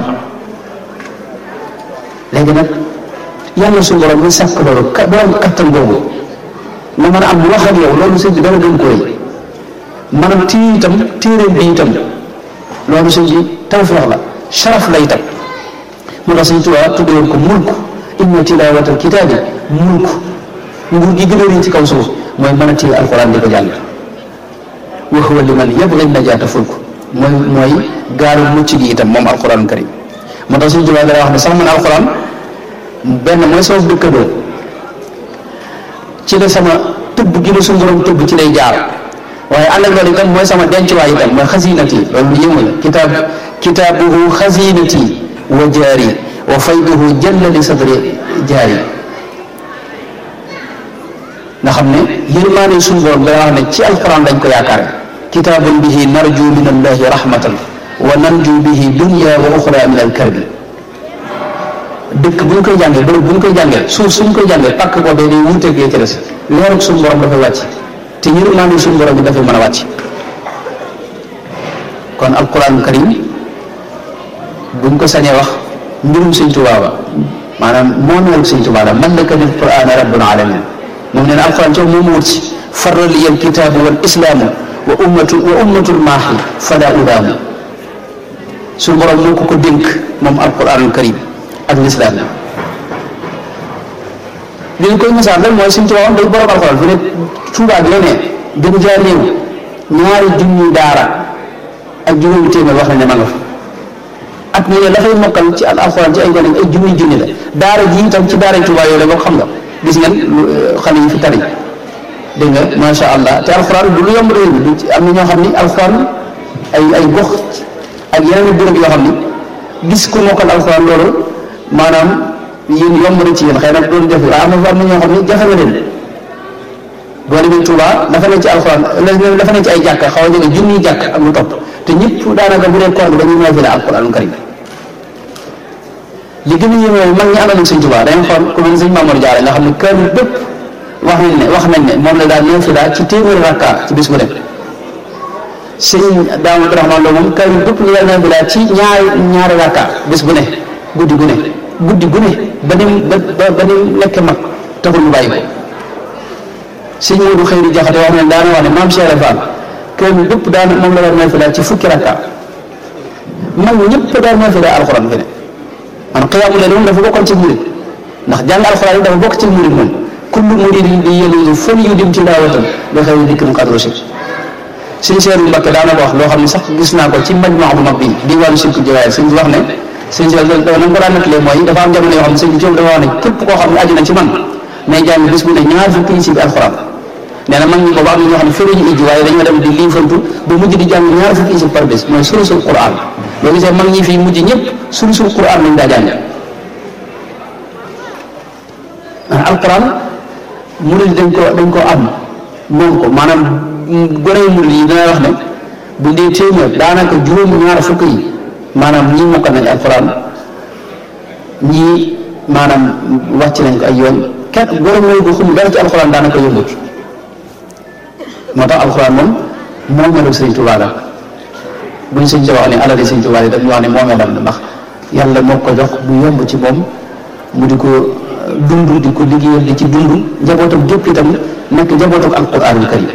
léegi nag yàlla suñu borom ñu sàkk loolu ka borom kattan boobu nga mën a am wax ak yow loolu sëñ bi dara gën koy maanaam tii itam téere bi itam loolu sëñ bi tawfeex la sharaf la itam moo tax sëñ Tuubaa tuddewoon ko mulk inna tilaawatal kitaabi mulk nguur gi gën a rëy ci kaw suuf mooy mën a téye alxuraan di ko jàng wa huwa liman yabghi najaata fulk mooy mooy gaaru mucc gi itam moom alxuraan karim moo tax sëñ Tuubaa dara wax ne sax man alxuraan benn mooy sama dëkkandoo ci la sama tëbb gi la suñu borom tëbb ci lay jaar waaye ànd ak loolu itam mooy sama dencuwaay itam mooy xasinati loolu lu yëngu la kitaab kitaabuhu xasinati wa jaari wa fayduhu jalla li sadri jaari nga xam ne yërmaane suñu borom dana wax ne ci alquran lañ ko yaakaare kitaabun bihi narju min allahi rahmatan wa nanju bihi dunya wa uxra min alkarbi dëkk bu ñu koy jàngee bërëb bu ñu koy jàngee suuf suñ koy jàngee pàkk boobee day wuuteeg yee ci des leerug suñu borom dafay wàcc te yërmaande suñu borom bi dafay mën a wàcc kon alquran karim buñ ko sañee wax mbirum sëñ Tuubaa ba maanaam moomeelu sëñ Tuubaa la man laka bil qur'aani rabbul alamin moom nee na alquran coow moom wut si farra li al kitaabu wal islaamu wa ummatu wa ummatul maahi fala udaamu suñu borom moo ko ko dénk moom alquranul karim ak lislaam li ñu koy misaal rek mooy suñ tubaab day borom alxuraan fi ne Tuubaa gi la ne gën jaa néew ñaari junni daara ak juróomi téeméer wax nañ ne ma nga fa at mu ne la fay mokkal ci al alxuraan ci ay gone ay junni junni la daara ji itam ci daara Tuubaa yooyu la boo xam nga gis ngeen xale yi fi tari dégg nga macha allah te alxuraan du lu yomb réew mi du am na ñoo xam ni alxuraan ay ay gox ak yeneen i béréb yoo xam ni gis ku mokkal alxuraan loolu maanaam yéen yomb na ci yéen xëy na doon jafe waaye am na am na ñoo xam ne jafe na leen boo demee Touba dafa ne ci alxuraan dafa ne ci ay jàkka xaw a jege junniy jàkk ak lu topp te ñëpp daanaka bu dee koor bi dañuy naafila alxuraanul karim li gën a yéeme mag ñi àndal ak sëñ Touba dañu xool ku mel ne sëñ Mamour Diarra nga xam ne kaamil bépp wax nañ ne wax nañ ne moom la daal naafila ci téeméeri rakka ci bis bu dem sëñ Daam Abdourahmane Lo moom kaamil bépp la daal naafila ci ñaari ñaari rakka bis bu ne guddi gu ne guddi gu ne ba ni ba ba ni nekk mag taxul mu bàyyi ko sëñ Moodu Xëyri Jaxate wax ne daana wax ne maam Cheikh Fall kër mi bépp daana moom la war naafila ci fukki rakka mag ñëpp daan naafila alxuraan fi ne man xiyaamu leen moom dafa bokkoon ci murid ndax jàng alxuraan yi dafa bokk ci murid moom kullu muridin di yélusu fën yu dim ci daawatan ba xëy dikk mu xadru si sëñ Seeru Mbakke daana ko wax loo xam ne sax gis naa ko ci majmaa bu mag bi di wàllu sirku jawaay sëñ bi wax ne sëñ si na nga ko daan nettalee mooy dafa am jamono yoo xam ne sëñ bi dafa wax ne képp koo xam ne aju na ci man nay jàng bis bu ne ñaar fukki yi si bi alxuraan nee na mag ñi boobu am na ñoo xam ne fële ñu ijji waaye dañoo dem di liifantu ba mujj di jàng ñaar fukki yi si par bés mooy surusul quran boo gisee mag ñi fii mujj ñëpp surusul quran lañ daa jàng alquran murid dañ ko dañ ko am moom ko maanaam gone yu murid yi dana wax ne bu dee téeméer daanaka juróom ñaar fukk yi maanaam ñii mokkal nañ alquran ñii maanaam wàcc nañ ko ay yoon kenn gone mooy ko xum dara ci alquran daanaka yëngut moo tax alquran moom moo melu sëñ Tuubaa la buñ sëñ wax ne alali sëñ Tuubaa yi dañu wax ne moo melam la ndax yàlla moo ko jox bu yomb ci moom mu di ko dund di ko liggéeyal di ci dund njabootam gépp itam nekk njabootam alquranul karim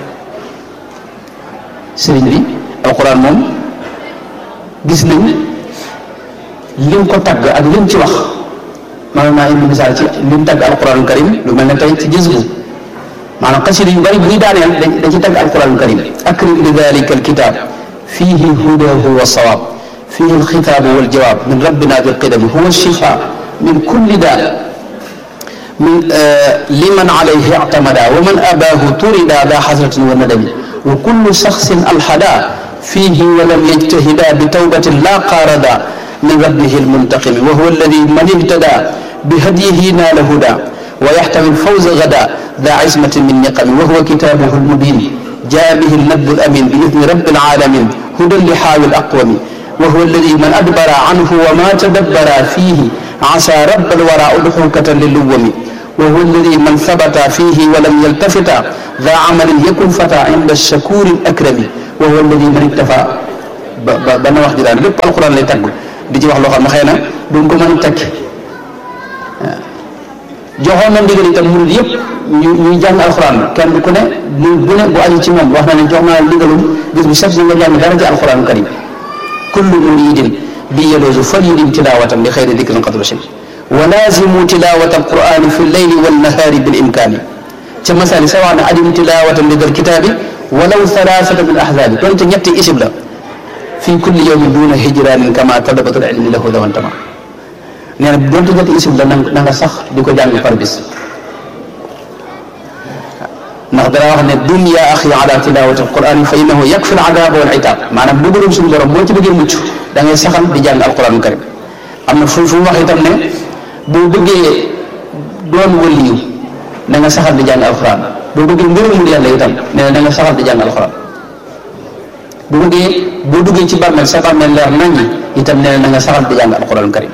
sëriñ bi alquran moom gis nañ lim ko tagg ak lim ci wax maanaam naa indi misaal ci lim tagg alquranul karim lu mel ne tey ci gis bu maanaam xasida yu bari buy daaneel da ci tagg alquranul karim akrim li dalika alkitab fihi hudahu wa sawab fihi alxitaabu waljawaab min rabbina bilqidami huwa alshifa min kulli daa من آه لمن عليه اعتمدا ومن أباه طردا ذا حسرة وندم وكل شخص ألحدا فيه ولم يجتهدا بتوبة لا قاردا من ربه المنتقم وهو الذي من اهتدى بهديه نال هدى ويحتمي الفوز غدا ذا عزمة من نقم وهو كتابه المبين جاء به النبذ الأمين بإذن رب العالمين هدى لحاوي الأقوم وهو الذي من أدبر عنه وما تدبر فيه عسى رب الورى أضحوكة للوم wa huwa alladi man sabata fihi wa lam yaltafita daa amalin yakun fata inda shakuri akrami wa huwa alladi man iktafa ba ba ba na wax ji daan lépp alquran lay tagg di ci wax loo xam ne xëy na duñ ko mën a tekki joxoon na ndigal itam murid yëpp ñu ñuy jàng alxuraan kenn ku ne mu bu ne bu aju ci moom wax na ne jox naa ndigalum bis bu set si nga jàng dara ci alxuraan karim kullu muridin bi yaloosu fal yudim tilawatan li xayri dikrin qad rushid wa laazimu tilawata alqurani fi leyli wannahaari bil imkaani ca masali sa wax ne adim tilawatan li dal kitaabi walaw thalathata min ahzaabi doonte ñetti isib la fi kulli yawmin duna hijranin kama talabatul ilmi lahu dawantama nee na donte ñetti isib la na nga sax di ko jàng par bis ndax dara wax ne dum ya axi ala tilawati alquran fa innahu yakfi aladaba wal itab maanaam bëggalum suñu borom moo ci bëggee mucc da ngay saxal di jàng alquran karim am na fu fu mu wax itam ne boo bëggee doon waliyu na nga saxal di jàng alquran boo bëggee ngërëmul yàlla itam nee na da nga saxal di jàng alquran bu bëggee boo duggee ci bàmmeel sa bàmmeel leer naññi itam nee na da nga saxal di jàng alquran karim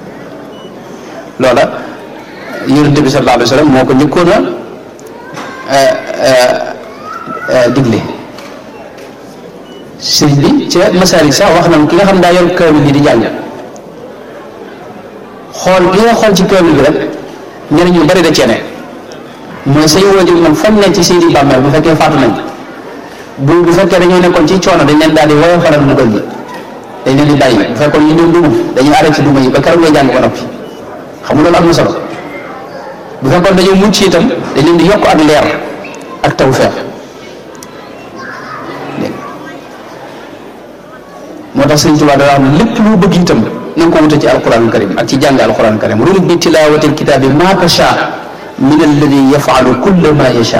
loola yonente bi sallallahu alayhi wa sallam moo ko njëkkoon a digle sëriñ bi ca masaali sax wax na ki nga xam daa yor kaamil bi di jàng xool ki nga xool ci kaamil bi rek njëriñ yu bari da cee ne mooy say waajur moom fan ne ci seeni bàmmeel bu fekkee faatu nañ bu bu fekkee dañoo nekkoon ci coono dañ leen daal di woyo faral mu gi dañ leen di bàyyi bu fekkoon ñu doon duma dañuy arrêté duma yi ba keroog ngay jàng ba noppi xam nga loolu am na solo bu fekkoon dañoo mucc itam dañ leen di yokk ak leer ak tawfeex moo tax Sëriñ Tuubaa da wax ne lépp lu bëgg itam na nga ko wute ci alquran karim ak ci jàng alquran karim rum bi tilawati alkitabi ma tasha min alladi yafalu kulla ma yasha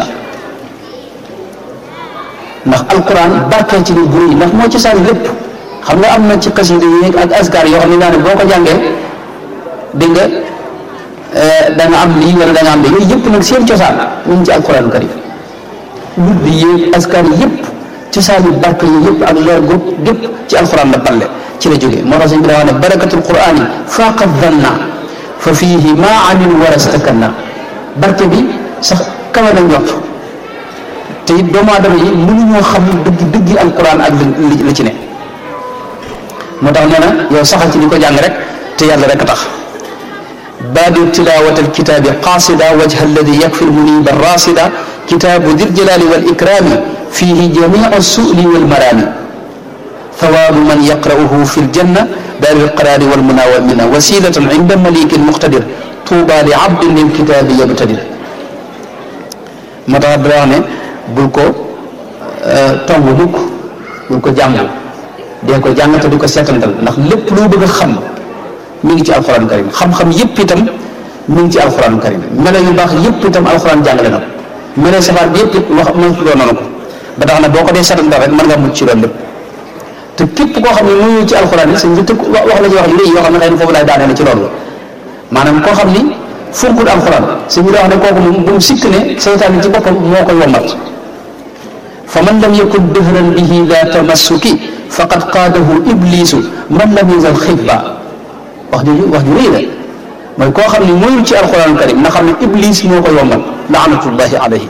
ndax alquran barkeel ci ni bu rëy ndax moo ci sànni lépp xam nga am na ci xasida yi ak askar yoo xam ne naa ne boo ko jàngee dégg nga da nga am lii wala da nga am lii yooyu yëpp nag seen cosaan ñu ngi ci alquran karim wut bi yéeg askar yëpp cosaan yi barke yi yëpp ak leer gu gépp ci alquran la balle ci la jógee moo tax sëñ bi daa wax ne barakatul qurani faqat danna fa fihi ma amin warastakanna barke bi sax kawe na njort te it doomu aadama yi mënuñoo xam dëgg dëgg alquran ak li li ci ne moo tax nee na yow saxal ci di ko jàng rek te yàlla rek a tax baadir tilawat alkitabi qasida wajha alladi yakfi lmuniba rasida kitabu di ljalali wal ikrami fihi jamiu suli walmarami ثواب من يقرأه في الجنة دار القرار والمنى والمنى وسيلة عند مليك مقتدر طوبى لعبد للكتاب يبتدر moo tax dara wax ne bul ko tomb mukk bul ko jàng dee ko jàng te di ko seetantal ndax lépp loo bëgg a xam mi ngi ci alxuraan karim xam-xam yépp itam mi ngi ci alxuraan karim melo yu baax yépp itam alxuraan jàngale na ko melo safaat bi yépp it wax mën loo noonu ko ba tax na boo ko dee seetantal rek mën nga mucc ci loolu lépp te képp koo xam ne mu ci alxuraan yi sëñ bi tëkk wax la ci wax yu rëy yoo xam ne xëy na foofu laay daanee ci loolu maanaam koo xam ni funkul alxuraan sëñ bi daa wax ne kooku moom bu mu sikk ne seytaan ci boppam moo koy wommat fa man lam yakun dëhran bihi da tamassuki faqad qaadahu iblisu man lam yazal xibba wax ju wax ju rëy la mooy koo xam ne moyul ci alxuraan karim na xam ne iblis moo koy wommat laanatullahi alayhi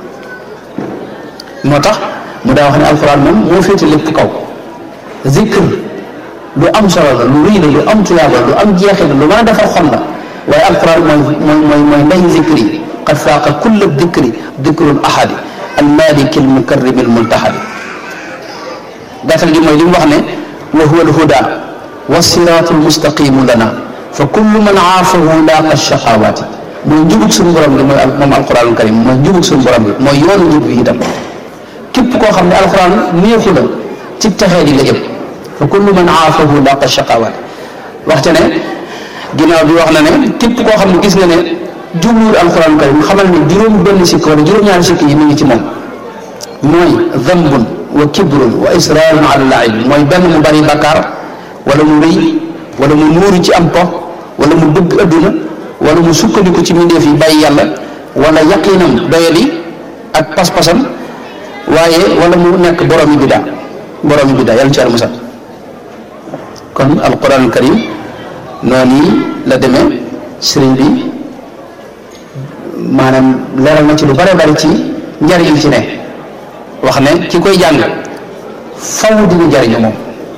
moo tax mu daa wax ne alxuraan moom moo féete lépp kaw zikr lu am solo la lu rëy la lu am tuyaaba lu am jeexit la lu mën a defar xol la waaye alquran mooy mooy mooy mooy ndey zikri qad faaqa kulla dikri dikrul ahadi almaliki almukarrimi almuntahadi gàttal gi mooy li mu wax ne wa huwa alhuda wa siratu almustaqimu lana fa kullu man aafahu laaqa shaqawaati mooy njubug suñu borom gi mooy moom alquranul karim mooy njubug suñu borom gi mooy yoonu njub bi itam képp koo xam ne alquran neexu la ci texee di la yëpp fa kullu man aafahu laaqa shaqawaati waxte ne ginnaaw bi wax na ne képp koo xam ne gis nga ne jubluwul alquran karim xamal ne juróom benn sikk wala juróom-ñaari sikk yi mi ngi ci moom mooy dambun wa kibrun wa israarun ala laib mooy benn mu bari bakkaar wala mu rëy wala mu nuuru ci am po wala mu bëgg adduna wala mu sukkandiku ci mbindeef yi bàyyi yàlla wala yaqinam doyadi ak pas-pasam waaye wala mu nekk boroomi biddaa boroomi biddaa yàlla ci yàlla musal kon alquran karim noonu la demee sëriñ bi maanaam leeral na ci lu bare bari ci njariñ ci ne wax ne ki koy jàng faw dina jariñu moom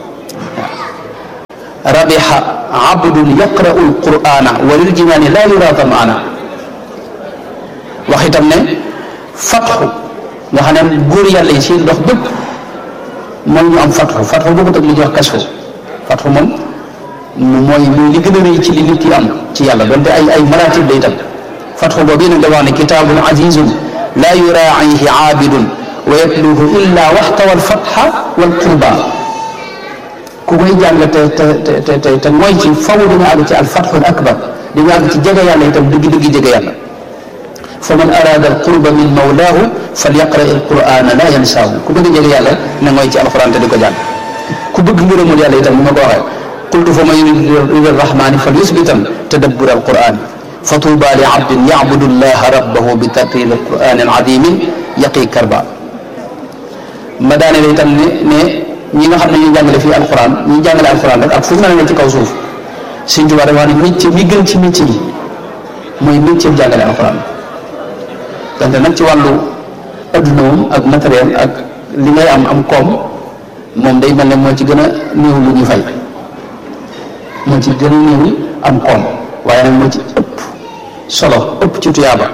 rabiha abdun yaqra'u alqur'ana wa lil jinaani laa yura tamaana wax itam ne fatxu nga xam ne góor yàlla yi seen dox bépp mooy ñu am fatxu fatxu bokkut ak li ñuy wax kasfu fatxu moom mooy mooy li gën a rëy ci li nit ki am ci yàlla donte ay ay maratib day tam fatxu boobu nag da wax ne kitaabun azizun laa yuraa'ihi aabidun wa yatluhu illa waxtawa alfatxa wal qurba ku koy jàng te te te te te mooy ci faw di nga àgg ci alfatxul akbar di nga àgg ci jege yàlla itam dëgg dëgg jege yàlla fa man araada alqurba min mawlaahu falyaqra alqurana la yansaahu ku bëgg jege yàlla na mooy ci alquran te di ko jàng ku bëgg ngërëmul yàlla itam ni ma ko waxee qultu fa man yurid rahmani fal yusbitan tadabbur alquran fa tuuba li abdin yacbudu llaha rabbahu bi tartil alquran aladimin yaqi karba ma daane la itam ne ne ñi nga xam ne ñu jàngale fii alquran ñi jàngale alquran rek ak fu ñu mën a ne ci kaw suuf Sëñ Tuubaa dafa wax ne métier mi gën ci métier yi mooy métier jàngale alquran donte nag ci wàllu adduna moom ak matériel ak li ngay am am koom moom day mel ne moo ci gën a néew lu ñu fay moo ci gën a néew am koom waaye nag moo ci ëpp solo ëpp ci tuyaaba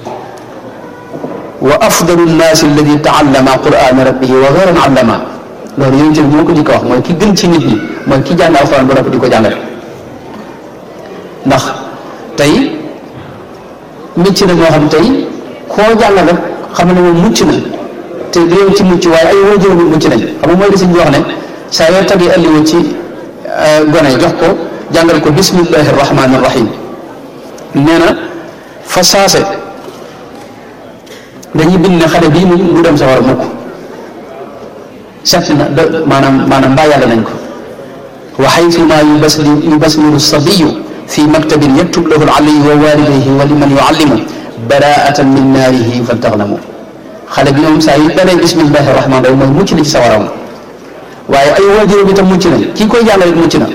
wa afdalu nnaasi alladi taallama qurana rabbihi wa gayran allama loolu yonent bi moo ko jëkk a wax mooy ki gën ci nit ñi mooy ki jàng alxuraan ba noppi di ko jàngale ndax tey métier na moo xam tey koo jàngal rek xam ne moom mucc na te réew ci mucc waaye ay waajur bi mucc nañ xam nga mooy li sëñ bi wax ne saa yoo tagee alliwa ci gone jox ko jàngal ko bismillahi rahmaani rahim nee na fa saase dañuy bind ne xale bii moom du dem sa war a mukk set na de maanaam maanaam mbaa yàlla nañ ko wa xaytuma yubasli yubasmiru sabiyu fi maktabin yaktub lahu aliyu wa walidayhi wa liman yuallimu baraatan min naarihi faltaxnamu xale bi moom saa yi danay bismillahi rahmaan rahim mooy mucc na ci sawaram waaye ay waajuram itam mucc na kii koy jàngale it mucc na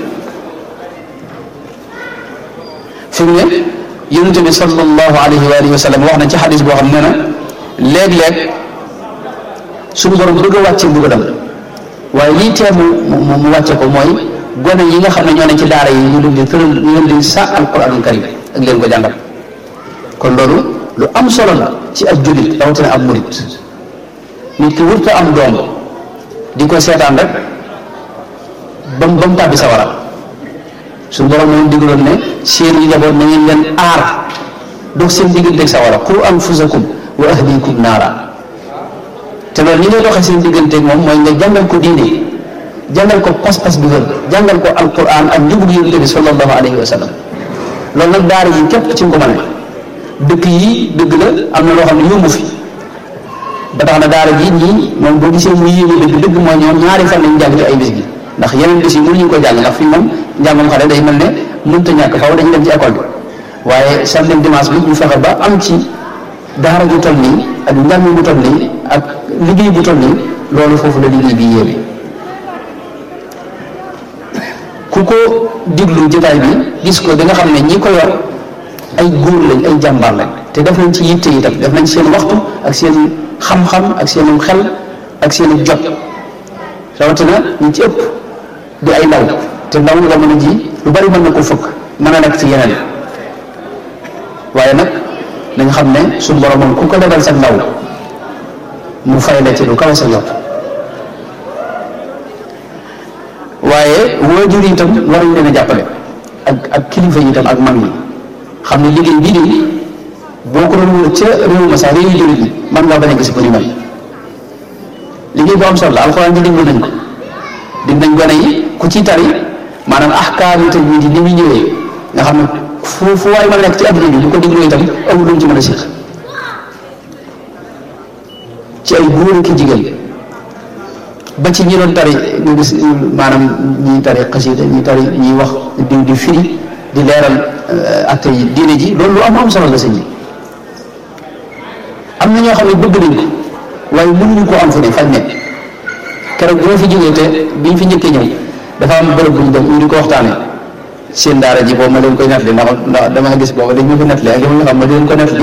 fi mu ne yonent bi sallallahu alayhi wa alihi wa sallam wax na ci xadis boo xam ne na léeg-léeg suñu borom bëgg a wàcce mbugalam waaye lii tee mu mu mu wàcce ko mooy gone yi nga xam ne ñoo ne ci daara yi ñu leen di tëral ñu leen di sa alquranul karim ak leen ko jàngal kon loolu lu am solo la ci ak jullit rawatina ab murit nit ki wurta am doom di ko seetaan rek ba mu ba mu tàbbi sawara suñu borom moom digaloon ne seen yi njaboot na ngeen leen aar dox seen digganteeg sawara qu anfusakum wa ahlikum naara te loolu ñi ngay doxee seen digganteeg moom mooy nga jàngal ko diine jàngal ko pas-pas bi wér jàngal ko alquran ak njubug yonent bi sallallahu alayhi wa sallam loolu nag daara yi képp ci nga ko mën dëkk yi dëgg la am na loo xam ne yombu fi ba tax na daara ji ñii moom boo gisee mu yéeme dëgg dëgg mooy ñoom ñaari fan lañu jàng ci ay bis gi ndax yeneen bis yi mënuñu ko jàng ndax fii moom njàngam xale day mel ne mënta ñàkk faaw dañu dem ci école bi waaye samedi dimanche bi ñu fexe ba am ci daara ju toll nii ak njàng bu toll nii ak liggéey bu toll nii loolu foofu la liggéey bi yéeme ku ko diglu jotaay bi gis ko da nga xam ne ñi ko yor ay góor lañ ay jàmbaar lañ te def nañ ci yitte itam def nañ seen waxtu ak seen xam-xam ak seen xel ak seen jot rawatina ñi ci ëpp di ay ndaw te ndaw nga mën a ji lu bari mën na ko fëkk mën a nekk ci yeneen waaye nag nañ xam ne suñu borom moom ku ko defal sa ndaw mu fay la ci lu kawe sa jot waaye waajur yi itam war nañ leen a jàppale ak ak kilifa yi itam ak mag yi xam ne liggéey bii de boo ko doon wër ca réew ma sax réew jullit yi man ngaa bañ a gis ko ni mel liggéey bu am solo la alxuraan ji diglu nañ ko dig nañ gone yi ku ci tari maanaam ahkaam yi tajwiid yi ni muy ñëwee nga xam ne fu fu waay mën a nekk ci adduna bi bu ko diglu itam amul lu mu ci mën a siix ci ay góor ak jigéen ba ci ñi doon tari nga gis maanaam ñi tari xasida ñi tari ñiy wax di di firi di leeral atte yi diine ji loolu lu am am solo la sëñ bi am na ñoo xam ne bëgg nañ ko waaye mënuñu koo am fu ne fañ nekk keroog bi ma fi jógee te biñ fi njëkkee ñëw dafa am bërëb bu ñu dem ñu di ko waxtaanee seen daara ji boobu ma leen koy nettali ndax ndax dama gis boobu dañ ma ko nettali ak yow nga xam ma di leen ko nettali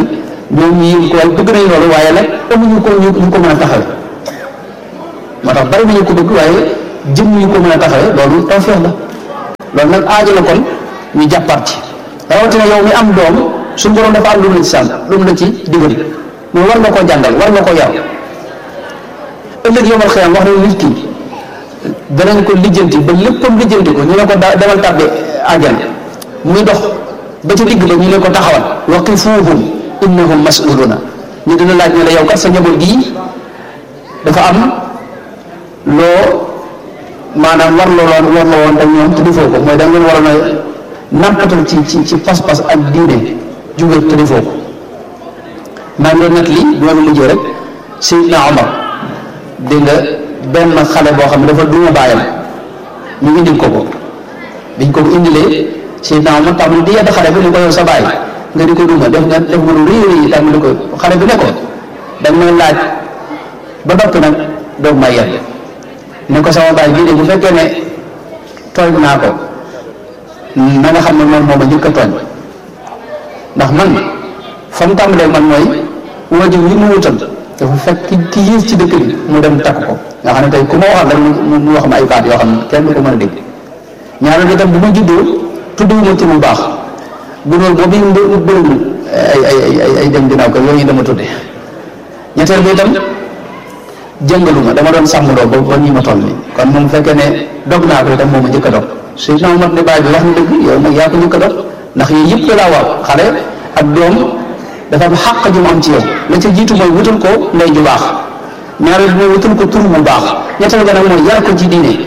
ñoom ñu yëg ko waaye bëgg nañ loolu waaye nag amuñu ko ñu ñu ko mën a taxawe moo tax bari nañu ko bëgg waaye jëm ñu ko mën a taxawe loolu tawfeex la loolu nag aajo la kon ñu jàppaat ci rawatina yow mi am doom suñu borom dafa am lu mu la ci sànn lu mu la ci digal moom war nga koo jàngal war nga koo yar ëllëg yomal xëyam wax na nit ki danañ ko lijjanti ba léppam lijjanti ko ñu ne ko demal tàbbi àjjana muy dox ba ca digg ba ñu ne ko taxawal waqifuuhum innahum mas'uluuna ñu dina laaj ne la yow kat sa njaboot gii dafa am loo maanaam war loo war la woon ak ñoom te defoo ko mooy da ngeen waroon a nampatal ci ci ci pas-pas ak diine jóge te defoo ko maa ngi doon net li bi ma la mujjee rek Seydina Omar dégg nga benn xale boo xam ne dafa duma bàyyam ñu indil ko ko biñ ko indilee Seydina Omar tam di yedd xale bi ni ko yow sa bàyyi nga di ko duma def nga def nga lu rëy rëy tam di ko xale bi ne ko dañ may laaj ba noppi nag doog may yedd ne ko sama bàyyi bii de bu fekkee ne tooñ naa ko na nga xam ne moom moom a njëkk a tooñ ndax man fa mu tàmbalee man mooy wajur yi mu wutal dafa fekk ki yées ci dëkk bi mu dem takk ko nga xam ne tey ku ma waxal rek mu wax ma ay baat yoo xam ne kenn du ko mën a dégg ñaareel bi tam bu ma juddoo tudduwuma ci lu baax bu loolu boobu mu bëriwul ay ay ay ay dem ginnaaw ko yooyu dama tudde ñetteel bi itam jëngaluma dama doon sàmmloo ba ba nii ma toll nii kon moom fekkee ne dog naa ko itam moom a njëkk a dog Seydina Omar ne baay bi wax na dëgg yow nag yaa ko njëkk a dog ndax yooyu yëpp laa war xale ak doom dafa am xàq ju mu am ci yow la ca jiitu mooy wutal ko ndey ju baax ñaareel mooy wutal ko tur bu baax ñetteel ga nag mooy yar ko ci diine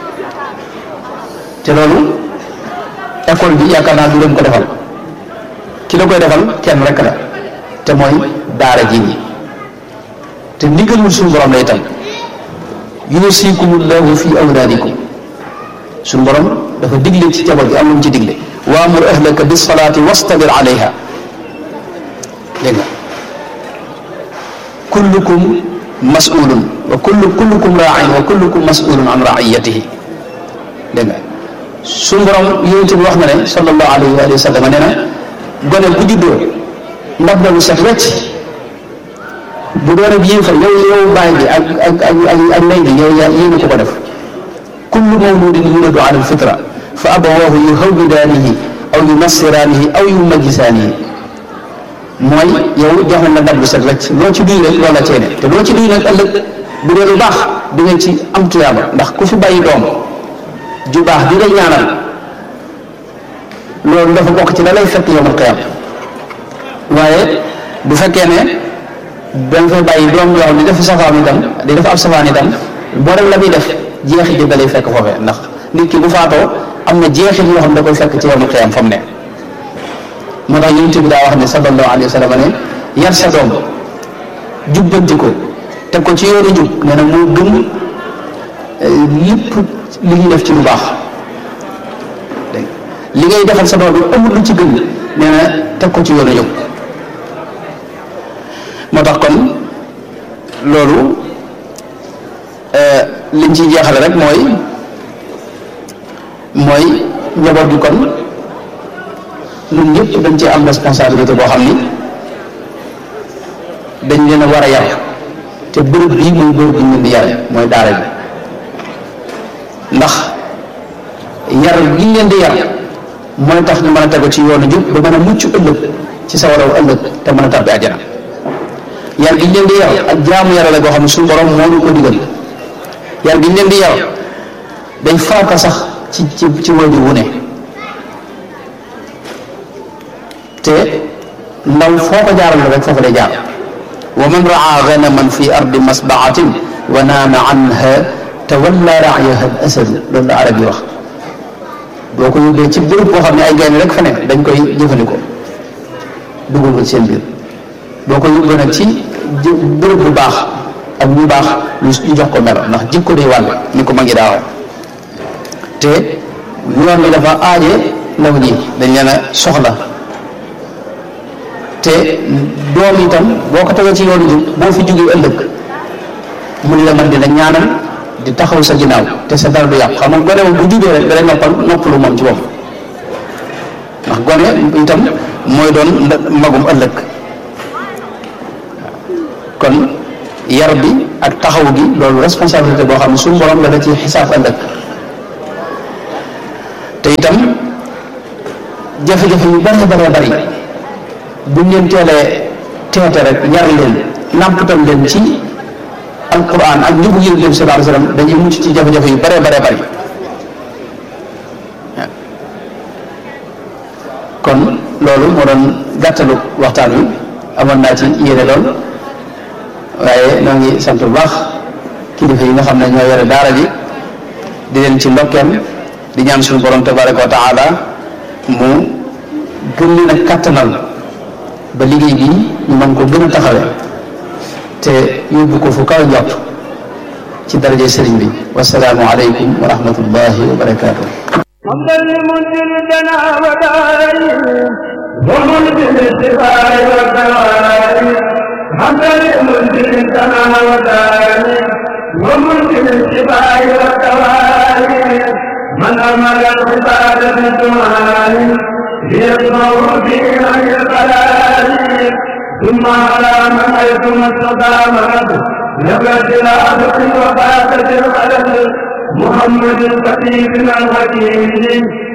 te loolu école bi yaakaar naa du leen ko defal ki la koy defal kenn rek la te mooy daara ji ñi te ndigalul suñu borom lay tam yusikumullahu fi awlaadikum suñu borom dafa digle ci jabar gi am lu mu ci digle waamur ahlaka bis salaati wastabir alayha dégg nga kullukum mas'ulun wa kullu kullukum raain wa kullukum mas'ulun an raiyatihi dégg nga suñu borom yonent bi wax na ne sallallahu alayhi wa sallam nee na gone bu juddoo ndax ba lu set wecc bu doon ak yéen fa yow yow baay bi ak ak ak ak ndey bi yow yaa yéen ko ko def kullu mawludin yuladu ala alfitra fa abawaahu yuhawwidaanihi aw yunassiraanihi aw yumajjisaanihi mooy yow jox nañ la ndab lu set wecc loo ci duy rek loolu la ceene te loo ci duy nag ëllëg bu dee lu baax di nga ci am tuyaaba ndax ku fi bàyyi doom ju baax di lay ñaanal loolu dafa bokk ci la lay fekk yowmal qiyaam waaye bu fekkee ne da nga fay bàyyi doom yoo xam ne def safaan itam di def ab safaan itam boo dem la muy def jeexit yi da lay fekk foofee ndax nit ki bu faatoo am na jeexit yoo xam ne da koy fekk ci yowmal qiyaam fa mu ne moo tax yonent bi daa wax ne sallallahu alayhi wa sallam ne yar sa doom jubbanti ko teg ko ci yoonu jub nee na moo gën lépp li ñuy def ci lu baax dégg li ngay defal sa doom bi amul lu ci gën nee na teg ko ci yoonu jub moo tax kon loolu liñ ciy jeexale rek mooy mooy njaboot gi kon ñun ñëpp dañ cee am responsabilité boo xam ni dañ leen a war a yar te bërëb bii mooy bërëb bi ñu leen di yare mooy daara bi ndax yar gi ñu leen di yar mooy tax ñu mën a tegu ci yoonu jub ba mën a mucc ëllëg ci sa waraw ëllëg te mën a tàbbi àjjana yar gi ñu leen di yar ak jaamu yàlla la boo xam ne suñu borom moo ñu ko digal yar gi ñu leen di yar day farata sax ci ci ci wajur wu ne te ndaw foo ko jaaral rek foofu lay jaar wa man raa ganaman fi ardi masbaatin wa naama anha tawalla raayaha al asad loolu la arab yi wax boo ko yóbbee ci bërëb boo xam ne ay gaynde rek fa ne dañ koy jëfandikoo dugal ko ci seen biir boo ko yóbbee nag ci bërëb bu baax ak ñu baax ñu jox ko melo ndax jikko day wàll ni ko ma ngi daa te yoon bi dafa aaje ndaw ñi dañ leen a soxla te doom itam boo ko tegee ci yoonu jub boo fi jógee ëllëg mun la mën dina ñaanal di taxaw sa ginnaaw te sa dara du yàqu xam nga gone bu jubee rek dalay noppal noppalu moom ci bopp ndax gone itam mooy doon magum ëllëg kon yar bi ak taxaw gi loolu responsabilité boo xam ne suñu borom la da ci xisaab ëllëg te itam jafe-jafe yu bare bare bari buñ leen teelee teete rek yar leen nàmpatal leen ci alquran ak njëgu yéen leen sallallahu alayhi wasallam dañuy mucc ci jafe-jafe yu bare bare bari kon loolu moo doon gàttalu waxtaan wi amoon naa ci yéene lool waaye ñoo ngi sant bu baax kilifa yi nga xam ne ñoo yore daara ji di leen ci ndokkeel di ñaan suñu borom tabaraka wa taala mu gën leen a kàttanal ba liggéey bi ñu mën ko gën a taxawe te yóbbu ko fu kaw njort ci daraje sëriñ bi wasalaamu aleykum wa rahmatullahi wa barakatuh حمدا لمنزل الجنى ودائم ومنزل الشفاء والدوائم حمدا لمنزل الجنى ودائم ومنزل الشفاء والدوائم من امر العباد بالدعاء ليسمع في عين القلائل ثم على من حيثما استقامت نبت العبد وفاتت الخلل محمد الخطيب الحكيم